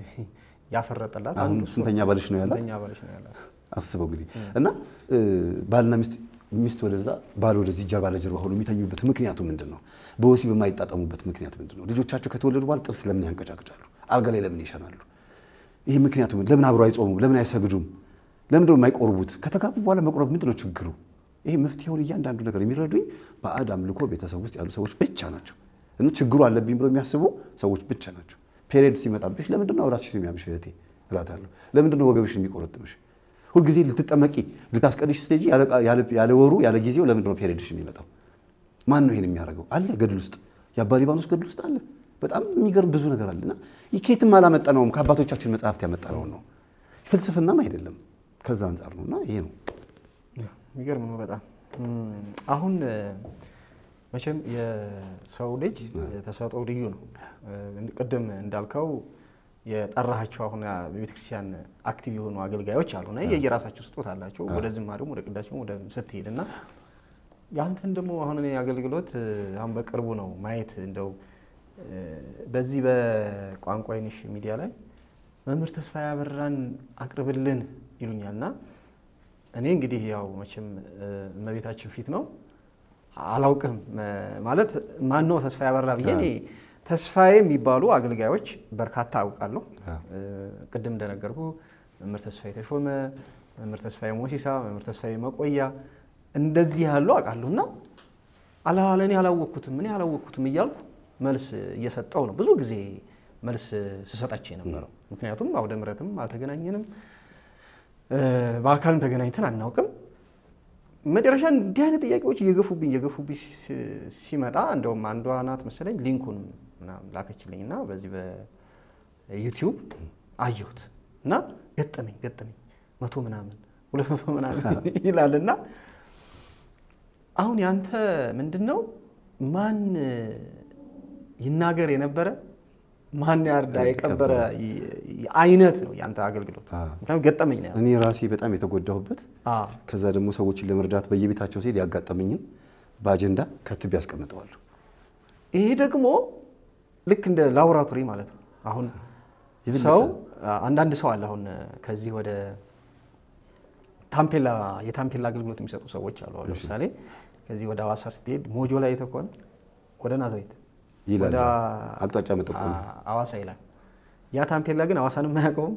ያፈረጠላት አሁን ስንተኛ ባልሽ ነው ያላት? ስንተኛ ባልሽ ነው ያላት? አስበው እንግዲህ እና ባልና ሚስት ሚስት ወደዛ ባል ወደዚህ ጀርባ ለጀርባ ሆኖ የሚተኙበት ምክንያቱ ምንድን ነው? በወሲብ የማይጣጠሙበት ምክንያት ምንድን ነው? ልጆቻቸው ከተወለዱ በኋላ ጥርስ ለምን ያንቀጫቅጫሉ? አልጋ ላይ ለምን ይሸናሉ? ይህ ምክንያቱ ምን? ለምን አብረው አይጾሙም? ለምን አይሰግዱም? ለምንድን ነው የማይቆርቡት? ከተጋቡ በኋላ መቁረብ ምንድን ነው ችግሩ? ይሄ መፍትሄውን እያንዳንዱ ነገር የሚረዱኝ ባዕድ አምልኮ ቤተሰብ ውስጥ ያሉ ሰዎች ብቻ ናቸው። እና ችግሩ አለብኝ ብሎ የሚያስቡ ሰዎች ብቻ ናቸው። ፔሪየድ ሲመጣብሽ ለምንድን ነው ራስሽ የሚያምሽ እህቴ እላታለሁ። ለምንድን ነው ወገብሽን የሚቆረጥምሽ? ሁልጊዜ ልትጠመቂ ልታስቀድሽ ስትሄጂ ያለ ወሩ ያለ ጊዜው ለምንድን ነው ፔሪየድሽ የሚመጣው? ማን ነው ይሄን የሚያደርገው? አለ ገድል ውስጥ የአባ ሊባኖስ ገድል ውስጥ አለ። በጣም የሚገርም ብዙ ነገር አለና ከየትም አላመጣነውም። ከአባቶቻችን መጽሐፍት ያመጣነውን ነው። ፍልስፍናም አይደለም። ከዛ አንጻር ነው እና ይሄ ነው የሚገርም ነው በጣም አሁን መቼም የሰው ልጅ ተሰጥኦ ልዩ ነው። ቅድም እንዳልከው የጠራሃቸው አሁን በቤተክርስቲያን አክቲቭ የሆኑ አገልጋዮች አሉና የየራሳቸው ስጦታ አላቸው። ወደ ዝማሬውም ወደ ቅዳሴውም ወደ ስትሄድ እና ያንተን ደግሞ አሁን እኔ አገልግሎት አሁን በቅርቡ ነው ማየት እንደው በዚህ በቋንቋ አይንሽ ሚዲያ ላይ መምህር ተስፋ ያበራን አቅርብልን ይሉኛል እና እኔ እንግዲህ ያው መቼም እመቤታችን ፊት ነው አላውቅም ማለት ማን ነው ተስፋ ያበራ ብዬ እኔ ተስፋዬ የሚባሉ አገልጋዮች በርካታ አውቃለሁ። ቅድም እንደነገርኩ መምህር ተስፋዬ ተሾመ፣ መምህር ተስፋዬ ሞሲሳ፣ መምህር ተስፋዬ መቆያ እንደዚህ ያሉ አውቃለሁ እና አላለን ያላወቅኩትም እኔ ያላወቅኩትም እያልኩ መልስ እየሰጠው ነው ብዙ ጊዜ መልስ ስሰጣቸው የነበረው። ምክንያቱም አውደ ምሕረትም አልተገናኘንም፣ በአካልም ተገናኝተን አናውቅም። መጨረሻ እንዲህ አይነት ጥያቄዎች እየገፉብኝ እየገፉብኝ ሲመጣ እንደውም አንዷ ናት መሰለኝ ሊንኩን ምናምን ላከችልኝ እና በዚህ በዩቲዩብ አየሁት እና ገጠመኝ ገጠመኝ መቶ ምናምን ሁለት መቶ ምናምን ይላል እና አሁን ያንተ ምንድን ነው ማን ይናገር የነበረ ማን ያርዳ የቀበረ አይነት ነው ያንተ አገልግሎት። ምክንያቱም ገጠመኝ ነው እኔ ራሴ በጣም የተጎዳሁበት ከዛ ደግሞ ሰዎችን ለመርዳት በየቤታቸው ሲሄድ ያጋጠመኝን በአጀንዳ ከትብ ያስቀምጠዋሉ። ይሄ ደግሞ ልክ እንደ ላቦራቶሪ ማለት ነው። አሁን ሰው አንዳንድ ሰው አለ አሁን ከዚህ ወደ ታምፔላ የታምፔላ አገልግሎት የሚሰጡ ሰዎች አሉ። አሁን ለምሳሌ ከዚህ ወደ ሐዋሳ ስትሄድ ሞጆ ላይ የተኮነ ወደ ናዝሬት ይላል ወደ አቅጣጫ መጠቆም ሐዋሳ ይላል። ያ ታምፔላ ግን ሐዋሳንም አያውቀውም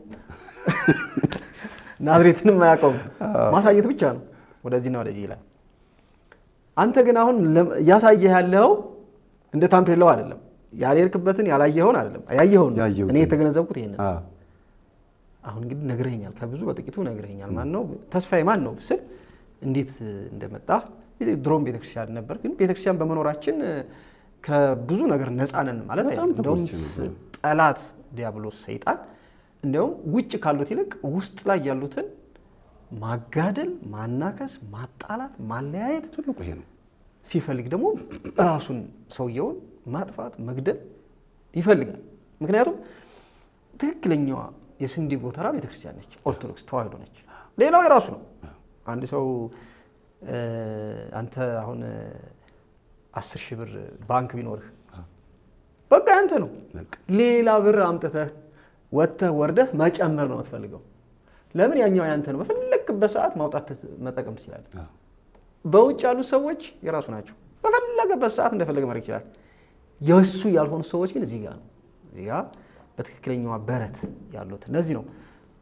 ናዝሬትንም አያውቀውም። ማሳየት ብቻ ነው ወደዚህና ወደዚህ ይላል። አንተ ግን አሁን እያሳየህ ያለው እንደ ታምፔላው አይደለም። ያልሄድክበትን ያላየኸውን አይደለም ያየኸውን ነው። ያየሁትን። እኔ የተገነዘብኩት ይሄንን አ አሁን እንግዲህ ነግረኸኛል፣ ከብዙ በጥቂቱ ነግረኸኛል። ማን ነው ተስፋዬ ማን ነው ስል እንዴት እንደመጣ ድሮም ቤተክርስቲያን ነበር፣ ግን ቤተክርስቲያን በመኖራችን ከብዙ ነገር ነፃ ነን ማለት በጣም አይደለም። እንደውም ተጎድቼ ጠላት ዲያብሎስ ሰይጣን እንዲያውም ውጭ ካሉት ይልቅ ውስጥ ላይ ያሉትን ማጋደል፣ ማናከስ፣ ማጣላት፣ ማለያየት ትልቁ ይሄ ነው። ሲፈልግ ደግሞ ራሱን ሰውየውን ማጥፋት መግደል ይፈልጋል። ምክንያቱም ትክክለኛዋ የስንዴ ጎተራ ቤተክርስቲያን ነች፣ ኦርቶዶክስ ተዋህዶ ነች። ሌላው የራሱ ነው። አንድ ሰው እ አንተ አሁን አስር ሺህ ብር ባንክ ቢኖርህ በቃ ያንተ ነው። በቃ ሌላ ብር አምጥተህ ወጥተህ ወርደህ መጨመር ነው የምትፈልገው። ለምን ያኛው ያንተ ነው። በፈለግበት ሰዓት ማውጣት መጠቀም ትችላለህ። አዎ። በውጭ ያሉት ሰዎች የራሱ ናቸው። በፈለገበት ሰዓት እንደፈለገ ማድረግ ይችላል። የእሱ ያልሆኑ ሰዎች ግን እዚህ ጋር ነው። እዚህ ጋር በትክክለኛዋ በረት ያሉት እነዚህ ነው።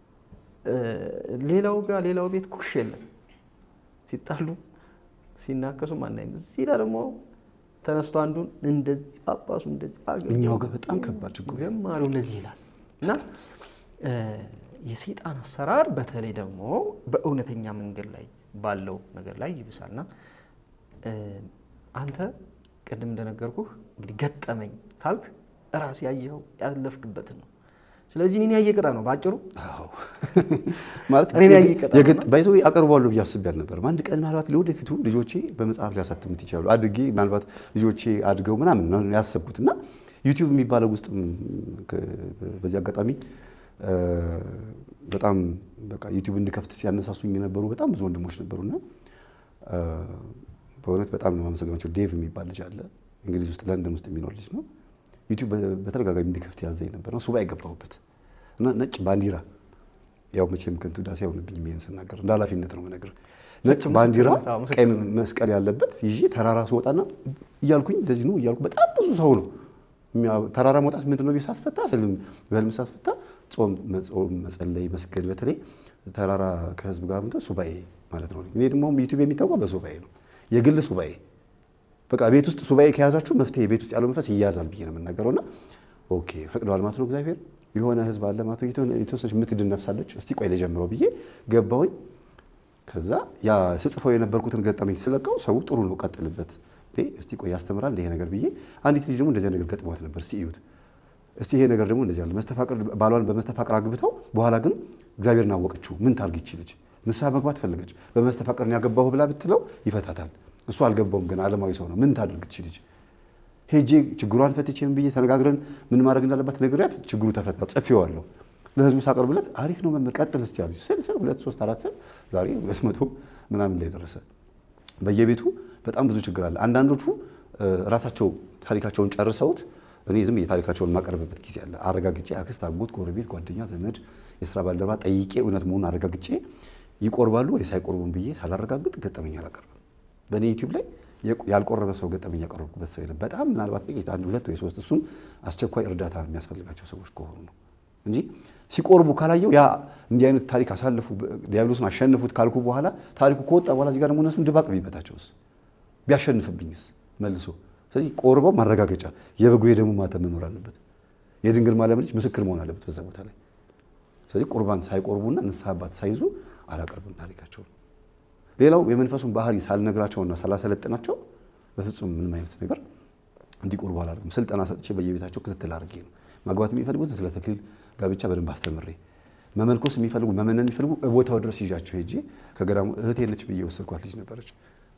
ሌላው ጋር ሌላው ቤት ኩሽ የለም። ሲጣሉ ሲናከሱ ማናይም። እዚህ ላይ ደግሞ ተነስቶ አንዱን እንደዚህ ጳጳሱ እንደዚህ አገ- እኛው ጋር በጣም ከባድ ችግር ዘማሪው እንደዚህ ይላል እና የሰይጣን አሰራር በተለይ ደግሞ በእውነተኛ መንገድ ላይ ባለው ነገር ላይ ይብሳልና አንተ ቅድም እንደነገርኩህ እንግዲህ ገጠመኝ ካልክ ራስ ያየኸው ያለፍክበትን ነው። ስለዚህ እኔን ያየ ቅጣ ነው በአጭሩ አዎ ማለት እኔን ያየ ይቀጣል። የግድ ባይዘው አቀርባለሁ ብዬ አስቤ አልነበረም። አንድ ቀን ምናልባት ለወደፊቱ ልጆቼ በመጽሐፍ ሊያሳትሙት ይችላሉ አድጌ ምናልባት ልጆቼ አድገው ምናምን ነው ያሰብኩት እና ዩቲዩብ የሚባለው ውስጥ በዚህ አጋጣሚ እ፣ በጣም በቃ ዩቲዩብ እንድከፍት ሲያነሳሱኝ የነበሩ በጣም ብዙ ወንድሞች ነበሩና እ፣ በእውነት በጣም ነው የማመሰግናቸው። ዴቭ የሚባል ልጅ አለ እንግሊዝ ውስጥ ለንደን ውስጥ የሚኖር ልጅ ነው። ዩቲዩብ በተደጋጋሚ እንዲከፍት ያዘኝ ነበር ነው ሱባኤ ገባሁበት እና ነጭ ባንዲራ ያው መቼም ከንቱ ዳሴ አይሆንብኝም ይሄን ስናገር እንደ ኃላፊነት ነው የምነግርህ። ነጭ ባንዲራ ምስክርነት፣ አዎ፣ ቀይ መስቀል ያለበት ይዤ ተራራ ስወጣና እያልኩኝ እንደዚህ ነው እያልኩ በጣም ብዙ ሰው ነው የሚያ- ተራራ መውጣት ምንድን ነው ብዬ ሳስፈታ ህልም በህልም ሳስፈታ ጾም መጾም መጸለይ መስገድ በተለይ ተራራ ከህዝብ ጋር ምንድን ሱባኤ ማለት ነው። እኔ ደግሞ ዩቲዩብ የሚታወቀው በሱባኤ ነው የግል ሱባኤ በቃ ቤት ውስጥ ሱባኤ ከያዛችሁ መፍትሄ ቤት ውስጥ ያለው መንፈስ ይያዛል ብዬ ነው የምናገረው። እና ኦኬ ፈቅደዋል ማለት ነው እግዚአብሔር የሆነ ህዝብ አለ ማለት ነው። የተወሰነ- የተወሰነች የምትድን ነፍሳለች። እስቲ ቆይ ልጀምረው ብዬ ገባሁኝ። ከዛ ያ ስጽፈው የነበርኩትን ገጠመኝ ስለቀው ሰው ጥሩ ነው ቀጥልበት፣ እንዴ እስቲ ቆይ ያስተምራል ይሄ ነገር ብዬ አንዲት ልጅ ደግሞ እንደዚህ ነገር ገጥሟት ነበር። እስቲ እዩት እስቲ ይሄ ነገር ደግሞ እንደዚህ አለ መስተፋቅር ባሏን በመስተፋቅር አግብተው በኋላ ግን እግዚአብሔርን አወቀችው። ምን ታርግ ይቺ ልጅ ንስሐ መግባት ፈለገች። በመስተፋቅር ነው ያገባሁ ብላ ብትለው ይፈታታል። እሱ አልገባውም ግን ዓለማዊ ሰው ነው። ምን ታድርግ ይቺ ልጅ ሄጄ ችግሯን ፈትቼ ምን ብዬ ተነጋግረን ምን ማድረግ እንዳለባት ነግሬያት ችግሩ ተፈታ። ጽፌዋለሁ ለህዝቡ ሳቀርብለት አሪፍ ነው መምህር ቀጥል እስቲ አሉኝ። ስል ስል ሁለት ሶስት አራት ስል ዛሬ ሁለት መቶ ምናምን ላይ ደረሰ። በየቤቱ በጣም ብዙ ችግር አለ። አንዳንዶቹ እ፣ ራሳቸው ታሪካቸውን ጨርሰውት እኔ ዝም የታሪካቸውን የማቀርብበት ጊዜ አለ። አረጋግጬ አክስት፣ አጎት፣ ጎረቤት፣ ጓደኛ፣ ዘመድ፣ የስራ ባልደረባ ጠይቄ እውነት መሆኑን አረጋግጬ ይቆርባሉ ወይስ አይቆርቡም ብዬ ሳላረጋግጥ ገጠመኝ አላቀርብም። በእኔ ዩቲዩብ ላይ የቆ- ያልቆረበ ሰው ገጠመኝ ያቀረብኩበት ሰው የለም። በጣም ምናልባት ጥቂት አንድ ሁለት ወይ ሶስት እሱም አስቸኳይ እርዳታ የሚያስፈልጋቸው ሰዎች ከሆኑ ነው እንጂ ሲቆርቡ ካላየው ያ እንዲህ አይነት ታሪክ አሳልፉ ዲያብሎስን አሸንፉት ካልኩ በኋላ ታሪኩ ከወጣ በኋላ እዚህ ጋር ደግሞ እነሱን ድባቅ ቢመታቸውስ ቢያሸንፍብኝስ መልሶ ስለዚህ ቆርበው ማረጋገጫ የበጉ የደሙ ማተም መኖር አለበት። የድንግል ማርያም ልጅ ምስክር መሆን አለበት በዛ ቦታ ላይ። ስለዚህ ቁርባን ሳይቆርቡና ንስሐ አባት ሳይዙ አላቀርብም ታሪካቸውን። ሌላው የመንፈሱን ባህሪ ሳልነግራቸውና ሳላሰለጥናቸው በፍጹም ምንም አይነት ነገር እንዲቆርቡ አላደርግም። ስልጠና ሰጥቼ በየቤታቸው ክትትል አድርጌ ነው ማግባት የሚፈልጉትን ስለ ተክሊል ጋብቻ በደንብ አስተምሬ መመንኮስ የሚፈልጉ መመነን የሚፈልጉ ቦታው ድረስ ይዣቸው ሄጄ ከገዳሙ እህቴ ነች ብዬ ወሰድኳት ልጅ ነበረች።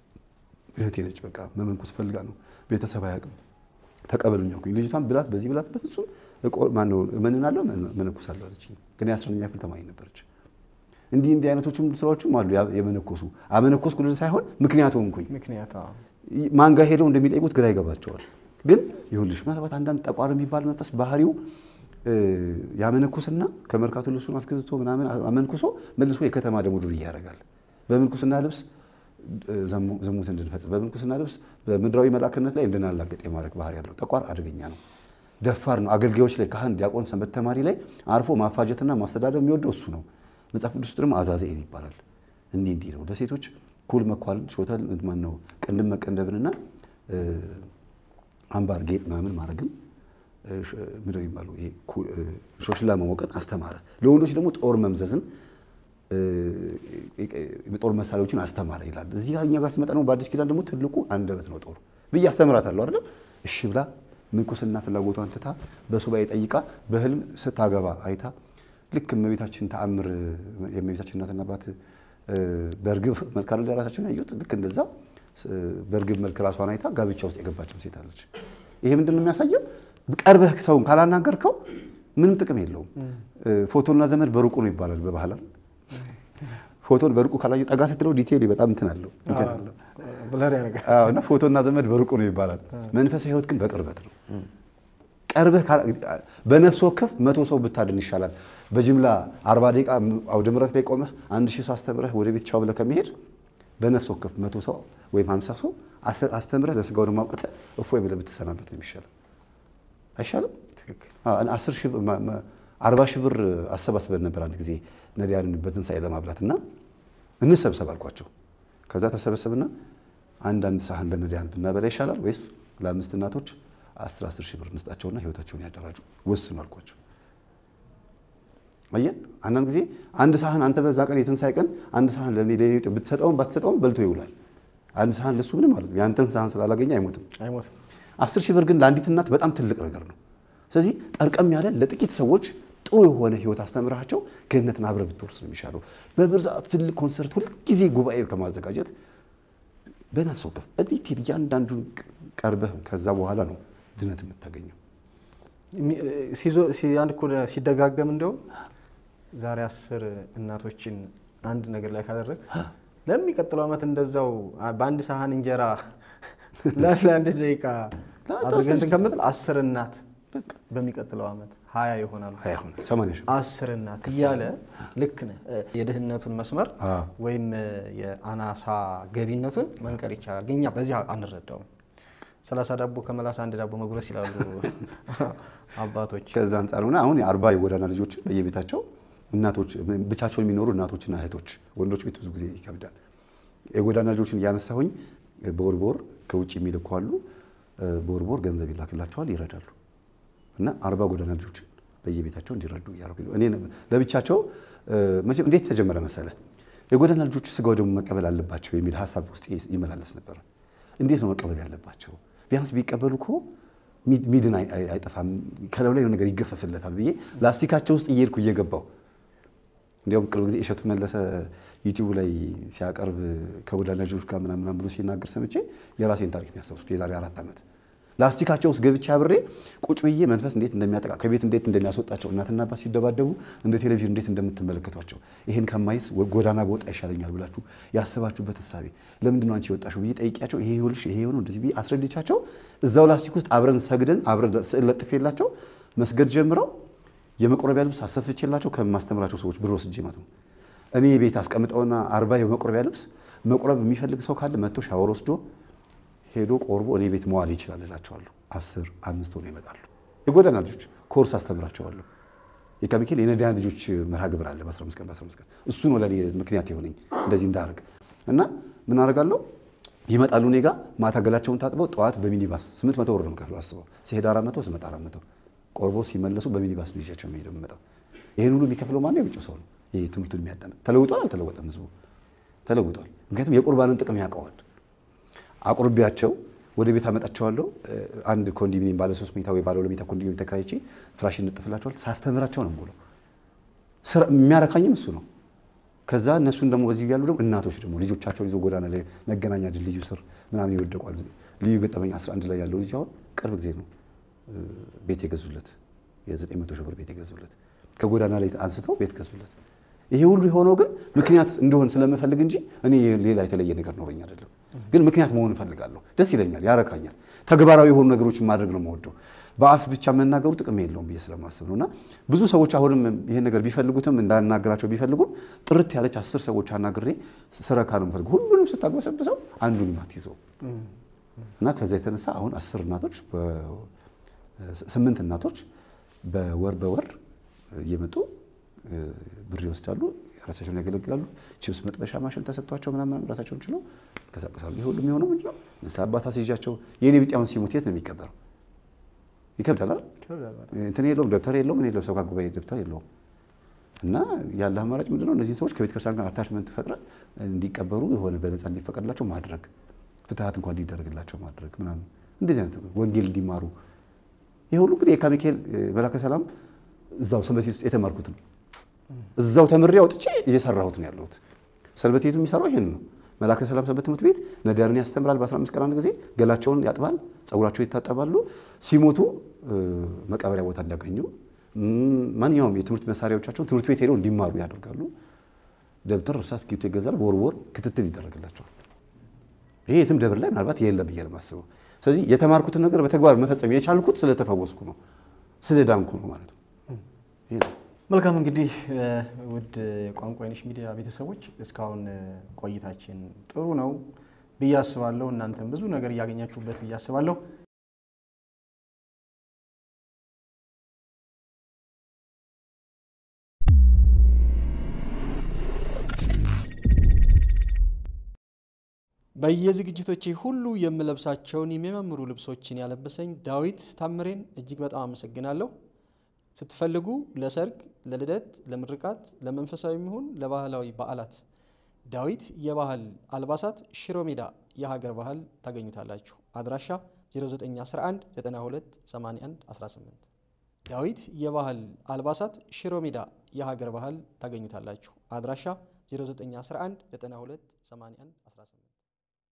እህቴ ነች በቃ መመንኮስ ፈልጋ ነው ቤተሰብ አያውቅም ተቀበሉኝ አልኩኝ። ልጅቷን ብላት በዚህ ብላት በፍጹም እቆ- ማነው እመንናለሁ መነኮሳለሁ አለችኝ። ግን የአስረኛ ክፍል ተማሪ ነበረች። እንዲህ እንዲህ አይነቶችም ስራዎችም አሉ ያ- የመነኮሱ አመነኮስኩ ልል ሳይሆን ምክንያት ሆንኩኝ። ምክንያት አዎ። ማን ጋር ሄደው እንደሚጠይቁት ግራ ይገባቸዋል። ግን ይሁንልሽ ምናልባት አንዳንድ ጠቋር የሚባል መንፈስ ባህሪው እ፣ ያመነኩስና ከመርካቶ ልብሱን አስገዝቶ ምናምን አመንኩሶ መልሶ የከተማ ደግሞ ዱርዬ ያደርጋል። በምንኩስና ልብስ እ፣ ዘሙ- ዝሙት እንድንፈጽም በምንኩስና ልብስ በምድራዊ መልአክነት ላይ እንድናላገጥ የማድረግ ባህሪ ያለው ጠቋር አደገኛ ነው። ደፋር ነው። አገልጋዮች ላይ ካህን፣ ዲያቆን፣ ሰንበት ተማሪ ላይ አርፎ ማፋጀትና ማስተዳደር የሚወደው እሱ ነው። መጽሐፍ ቅዱስ ውስጥ ደግሞ አዛዝኤል ይባላል። እንዲህ እንዲህ ነው ለሴቶች ኩል መኳልን፣ ሾተል ማን ነው ቅንድብ መቀንደብንና እ፣ አምባር ጌጥ ምናምን ማድረግን እ፣ ሽ- ምንድን ነው የሚባለው ይሄ ኩ- እ፣ ሾሽላ መሞቅን አስተማረ። ለወንዶች ደግሞ ጦር መምዘዝን እ፣ የጦር መሳሪያዎችን አስተማረ ይላል። እዚህ ጋር እኛ ጋር ሲመጣ ደግሞ በአዲስ ኪዳን ደግሞ ትልቁ አንደበት ነው ጦር ብዬ አስተምራታለሁ አይደለም። እሺ ብላ ምንኩስና ፍላጎቷን ትታ በሱባኤ ጠይቃ በህልም ስታገባ አይታ ልክ እመቤታችን ተአምር የእመቤታችን እናትና አባት እ፣ በእርግብ መልክ አይደል ራሳቸውን ያዩት ልክ እንደዛ እ፣ በእርግብ መልክ ራሷን አይታ ጋብቻ ውስጥ የገባችም ሴት አለች። ይሄ ምንድን ነው የሚያሳየው? ቀርበህ ሰውን ካላናገርከው ምንም ጥቅም የለውም። እ፣ ፎቶና ዘመድ በሩቁ ነው ይባላል በባህል አይደል? ፎቶን በሩቁ ካላየው ጠጋ ስትለው ዲቴይል በጣም እንትን አለው እንትን አለው። ብለር ያደርጋል። አዎ እና ፎቶና ዘመድ በሩቁ ነው ይባላል። መንፈሳዊ ህይወት ግን በቅርበት ነው። ቀርበህ ካላ- በነፍስ ወከፍ መቶ ሰው ብታድን ይሻላል። በጅምላ አርባ ደቂቃ አውደ ምሕረት ላይ ቆመህ አንድ ሺህ ሰው አስተምረህ ወደ ቤት ቻው ብለህ ከመሄድ በነፍስ ወከፍ መቶ ሰው ወይም ሀምሳ ሰው አስ- አስተምረህ ለስጋው ደግሞ አውቅተህ እፎይ ብለህ ብትሰናበት ነው የሚሻለው። አይሻልም? ትክክል። አስር ሺህ ብር ማ- ማ- አርባ ሺህ ብር አሰባስበን ነበር አንድ ጊዜ ነዳያንን በትንሣኤ ለማብላት እና እንሰብሰብ አልኳቸው። ከዛ ተሰበሰብና አንዳንድ ሳህን ለነዳያን ብናበላ ይሻላል ወይስ ለአምስት እናቶች አስር አስር ሺህ ብር እንስጣቸውና ህይወታቸውን ያደራጁ ወስኑ አልኳቸው። አየህ አንዳንድ ጊዜ አንድ ሳህን አንተ በዛ ቀን የትንሣኤ ቀን አንድ ሳህን ለኔ ለኔ ብትሰጠውም ባትሰጠውም በልቶ ይውላል። አንድ ሳህን ለሱ ምንም ማለት ነው። ያንተን ሳህን ስላላገኘ አይሞትም። አይሞትም። አስር ሺህ ብር ግን ለአንዲት እናት በጣም ትልቅ ነገር ነው። ስለዚህ ጠርቀም ያለ ለጥቂት ሰዎች ጥሩ የሆነ ህይወት አስተምራቸው ገነትን አብረህ ብትወርስ ነው የሚሻለው። በብዛት ትልቅ ኮንሰርት ሁልጊዜ ጉባኤ ከማዘጋጀት በናት ሰው ከፍ በዲቴል እያንዳንዱን ቀርበህ ከዛ በኋላ ነው ድነት የምታገኘው። የሚ- ሲዞ- ሲ- አንድ እኮ ሲደጋገም እንደውም ዛሬ አስር እናቶችን አንድ ነገር ላይ ካደረግ ለሚቀጥለው ዓመት እንደዛው አ- በአንድ ሳህን እንጀራ ለ- ለአንድ ደቂቃ አድርገን እንትን ከምትል አስር እናት በሚቀጥለው ዓመት ሀያ ይሆናሉ። ሀያ ሆነ ሰማንያ ሺህ አስር እናት እያለ ልክ ነህ። የድህነቱን መስመር አዎ። ወይም የአናሳ ገቢነቱን መንቀር ይቻላል። ግን እኛ በዚህ አንረዳውም። ሰላሳ ዳቦ ከመላስ አንድ ዳቦ መጉረስ ይላሉ አባቶች። ከዛ አንጻር ሆነ አሁን የአርባ የጎዳና ልጆችን በየቤታቸው እናቶች ብቻቸውን የሚኖሩ እናቶችና እህቶች ወንዶች ቤት ብዙ ጊዜ ይከብዳል። የጎዳና ልጆችን እያነሳሁኝ በወር በወር ከውጭ የሚልኩ አሉ። በወር በወር ገንዘብ ይላክላቸዋል፣ ይረዳሉ። እና አርባ ጎዳና ልጆችን በየቤታቸው እንዲረዱ እያደረጉ ነው። እኔ ለብቻቸው መቼም እንዴት ተጀመረ መሰለ የጎዳና ልጆች ስጋው ደግሞ መቀበል አለባቸው የሚል ሀሳብ ውስጥ ይመላለስ ነበረ። እንዴት ነው መቀበል ያለባቸው? ቢያንስ ቢቀበሉ እኮ ሚድን አይጠፋም፣ ከላዩ ላይ ነገር ይገፈፍለታል ብዬ ላስቲካቸው ውስጥ እየሄድኩ እየገባው እንዲያውም ቅርብ ጊዜ እሸቱ መለሰ ዩቲዩብ ላይ ሲያቀርብ ከጎዳና ልጆች ጋር ምናምን ብሎ ሲናገር ሰምቼ የራሴን ታሪክ ነው ያስታውሱት። የዛሬ አራት ዓመት ላስቲካቸው ውስጥ ገብቼ አብሬ ቁጭ ብዬ መንፈስ እንዴት እንደሚያጠቃ ከቤት እንዴት እንደሚያስወጣቸው እናትና አባት ሲደባደቡ እንደ ቴሌቪዥን እንዴት እንደምትመለከቷቸው ይህን ከማይስ ጎዳና በወጣ ይሻለኛል ብላችሁ ያስባችሁበት እሳቤ ለምንድን ነው አንቺ የወጣሽው ብዬ ጠይቂያቸው ይሄ ይኸውልሽ ይሄ የሆነው እንደዚህ ብዬ አስረድቻቸው እዛው ላስቲክ ውስጥ አብረን ሰግደን አብረን ስዕል ለጥፌላቸው መስገድ ጀምረው የመቆረቢያ ልብስ አሰፍቼላቸው ከማስተምራቸው ሰዎች ብር ወስጄ ማለት ነው። እኔ ቤት አስቀምጠውና አርባ የመቆረቢያ ልብስ መቁረብ የሚፈልግ ሰው ካለ መጥቶ ሻወር ወስዶ ሄዶ ቆርቦ እኔ ቤት መዋል ይችላል እላቸዋለሁ። አስር አምስት ሆኖ ይመጣሉ። የጎዳና ልጆች ኮርስ አስተምራቸዋለሁ። የካሚካኤል የነዳያን ልጆች መርሃ ግብር አለ በ15 ቀን በ15 ቀን እሱ ነው ለእኔ ምክንያት የሆነኝ እንደዚህ እንዳደርግ እና ምን አደርጋለሁ ይመጣሉ እኔ ጋ ማታ ገላቸውን ታጥበው ጠዋት በሚኒባስ ስምንት መቶ ብር ነው የምከፍለው አስበው ሲሄድ አራት መቶ ስመጣ አራት መቶ ቆርቦ ሲመለሱ በሚኒባስ ነው ይዣቸው የሚሄደው የምመጣው ይህን ሁሉ የሚከፍለው ማነው የውጭ ሰው ነው ይህ ትምህርቱን የሚያዳምጥ ተለውጧል አልተለወጠም ህዝቡ ተለውጧል ምክንያቱም የቁርባንን ጥቅም ያውቀዋል አቁርቢያቸው ወደ ቤት አመጣቸዋለሁ አንድ ኮንዶሚኒየም ባለ ሶስት መኝታ ወይ ባለ ሁለት መኝታ ኮንዶሚኒየም ተከራይቼ ፍራሽ እንጥፍላቸዋል ሳስተምራቸው ነው የምውለው የሚያረካኝም እሱ ነው ከዛ እነሱን ደግሞ በዚህ ያሉ ደግሞ እናቶች ደግሞ ልጆቻቸውን ይዘው ጎዳና ላይ መገናኛ ድልድዩ ስር ምናምን ይወደቋሉ ልዩ ገጠመኝ 11 ላይ ያለው ልጅ አሁን ቅርብ ጊዜ ነው ቤት የገዙለት የ900 ሺህ ብር ቤት የገዙለት ከጎዳና ላይ አንስተው ቤት ገዙለት። ይሄ ሁሉ የሆነው ግን ምክንያት እንደሆን ስለምፈልግ እንጂ እኔ ሌላ የተለየ ነገር ኖረኝ አይደለም። ግን ምክንያት መሆን እፈልጋለሁ። ደስ ይለኛል፣ ያረካኛል። ተግባራዊ የሆኑ ነገሮችን ማድረግ ነው የምወደው። በአፍ ብቻ መናገሩ ጥቅም የለውም ብዬ ስለማስብ ነው። እና ብዙ ሰዎች አሁንም ይሄን ነገር ቢፈልጉትም እንዳናገራቸው ቢፈልጉም ጥርት ያለች አስር ሰዎች አናግሬ ስረካ ነው የምፈልገው። ሁሉንም ስታግበሰብሰው አንዱን አትይዘው እና ከዛ የተነሳ አሁን አስር እናቶች ስምንት እናቶች በወር በወር እየመጡ ብር ይወስዳሉ፣ ራሳቸውን ያገለግላሉ። ችብስ መጥበሻ ማሽን ተሰጥቷቸው ምናምን ራሳቸውን ችለው ይንቀሳቀሳሉ። ይህ ሁሉ የሚሆነው ምንድን ነው? ንስሐ አባት አስይዣቸው የኔ ቢጤውን ሲሞት የት ነው የሚቀበረው? ይከብዳል አይደል? እንትን የለውም ደብተር የለውም ምን የለውም ሰብካ ጉባኤ ደብተር የለውም። እና ያለ አማራጭ ምንድን ነው? እነዚህን ሰዎች ከቤተ ክርስቲያን ጋር አታችመንት ፈጥረ እንዲቀበሩ የሆነ በነፃ እንዲፈቀድላቸው ማድረግ፣ ፍትሀት እንኳን እንዲደረግላቸው ማድረግ ምናምን እንደዚህ አይነት ወንጌል እንዲማሩ ይህ ሁሉ እንግዲህ የካ ሚካኤል መላከ ሰላም እዛው ሰንበት ቤት ውስጥ የተማርኩት ነው። እዛው ተምሬ አውጥቼ እየሰራሁት ነው ያለሁት። ሰንበት ቤቱ የሚሰራው ይሄን ነው። መላከ ሰላም ሰንበት ትምህርት ቤት ነዳያንን ያስተምራል። በ15 ቀን አንድ ጊዜ ገላቸውን ያጥባል፣ ጸጉራቸው ይታጠባሉ። ሲሞቱ መቀበሪያ ቦታ እንዲያገኙ ማንኛውም የትምህርት መሳሪያዎቻቸውን ትምህርት ቤት ሄደው እንዲማሩ ያደርጋሉ። ደብተር፣ እርሳስ፣ እስክሪብቶ ይገዛል። በወር በወር ክትትል ይደረግላቸዋል። ይሄ የትም ደብር ላይ ምናልባት የለም ብዬ ነው የማስበው። ስለዚህ የተማርኩትን ነገር በተግባር መፈጸም የቻልኩት ስለተፈወስኩ ነው፣ ስለዳንኩ ነው ማለት ነው። መልካም እንግዲህ ውድ ቋንቋ አይነሽ ሚዲያ ቤተሰቦች እስካሁን ቆይታችን ጥሩ ነው ብዬ አስባለሁ። እናንተም ብዙ ነገር እያገኛችሁበት ብዬ አስባለሁ። በየዝግጅቶቼ ሁሉ የምለብሳቸውን የሚያማምሩ ልብሶችን ያለበሰኝ ዳዊት ታምሬን እጅግ በጣም አመሰግናለሁ። ስትፈልጉ ለሰርግ፣ ለልደት፣ ለምርቃት፣ ለመንፈሳዊ ይሁን ለባህላዊ በዓላት ዳዊት የባህል አልባሳት ሽሮ ሜዳ የሀገር ባህል ታገኙታላችሁ። አድራሻ 0911 92 81 18 ዳዊት የባህል አልባሳት ሽሮ ሜዳ የሀገር ባህል ታገኙታላችሁ። አድራሻ 0911 92 81 18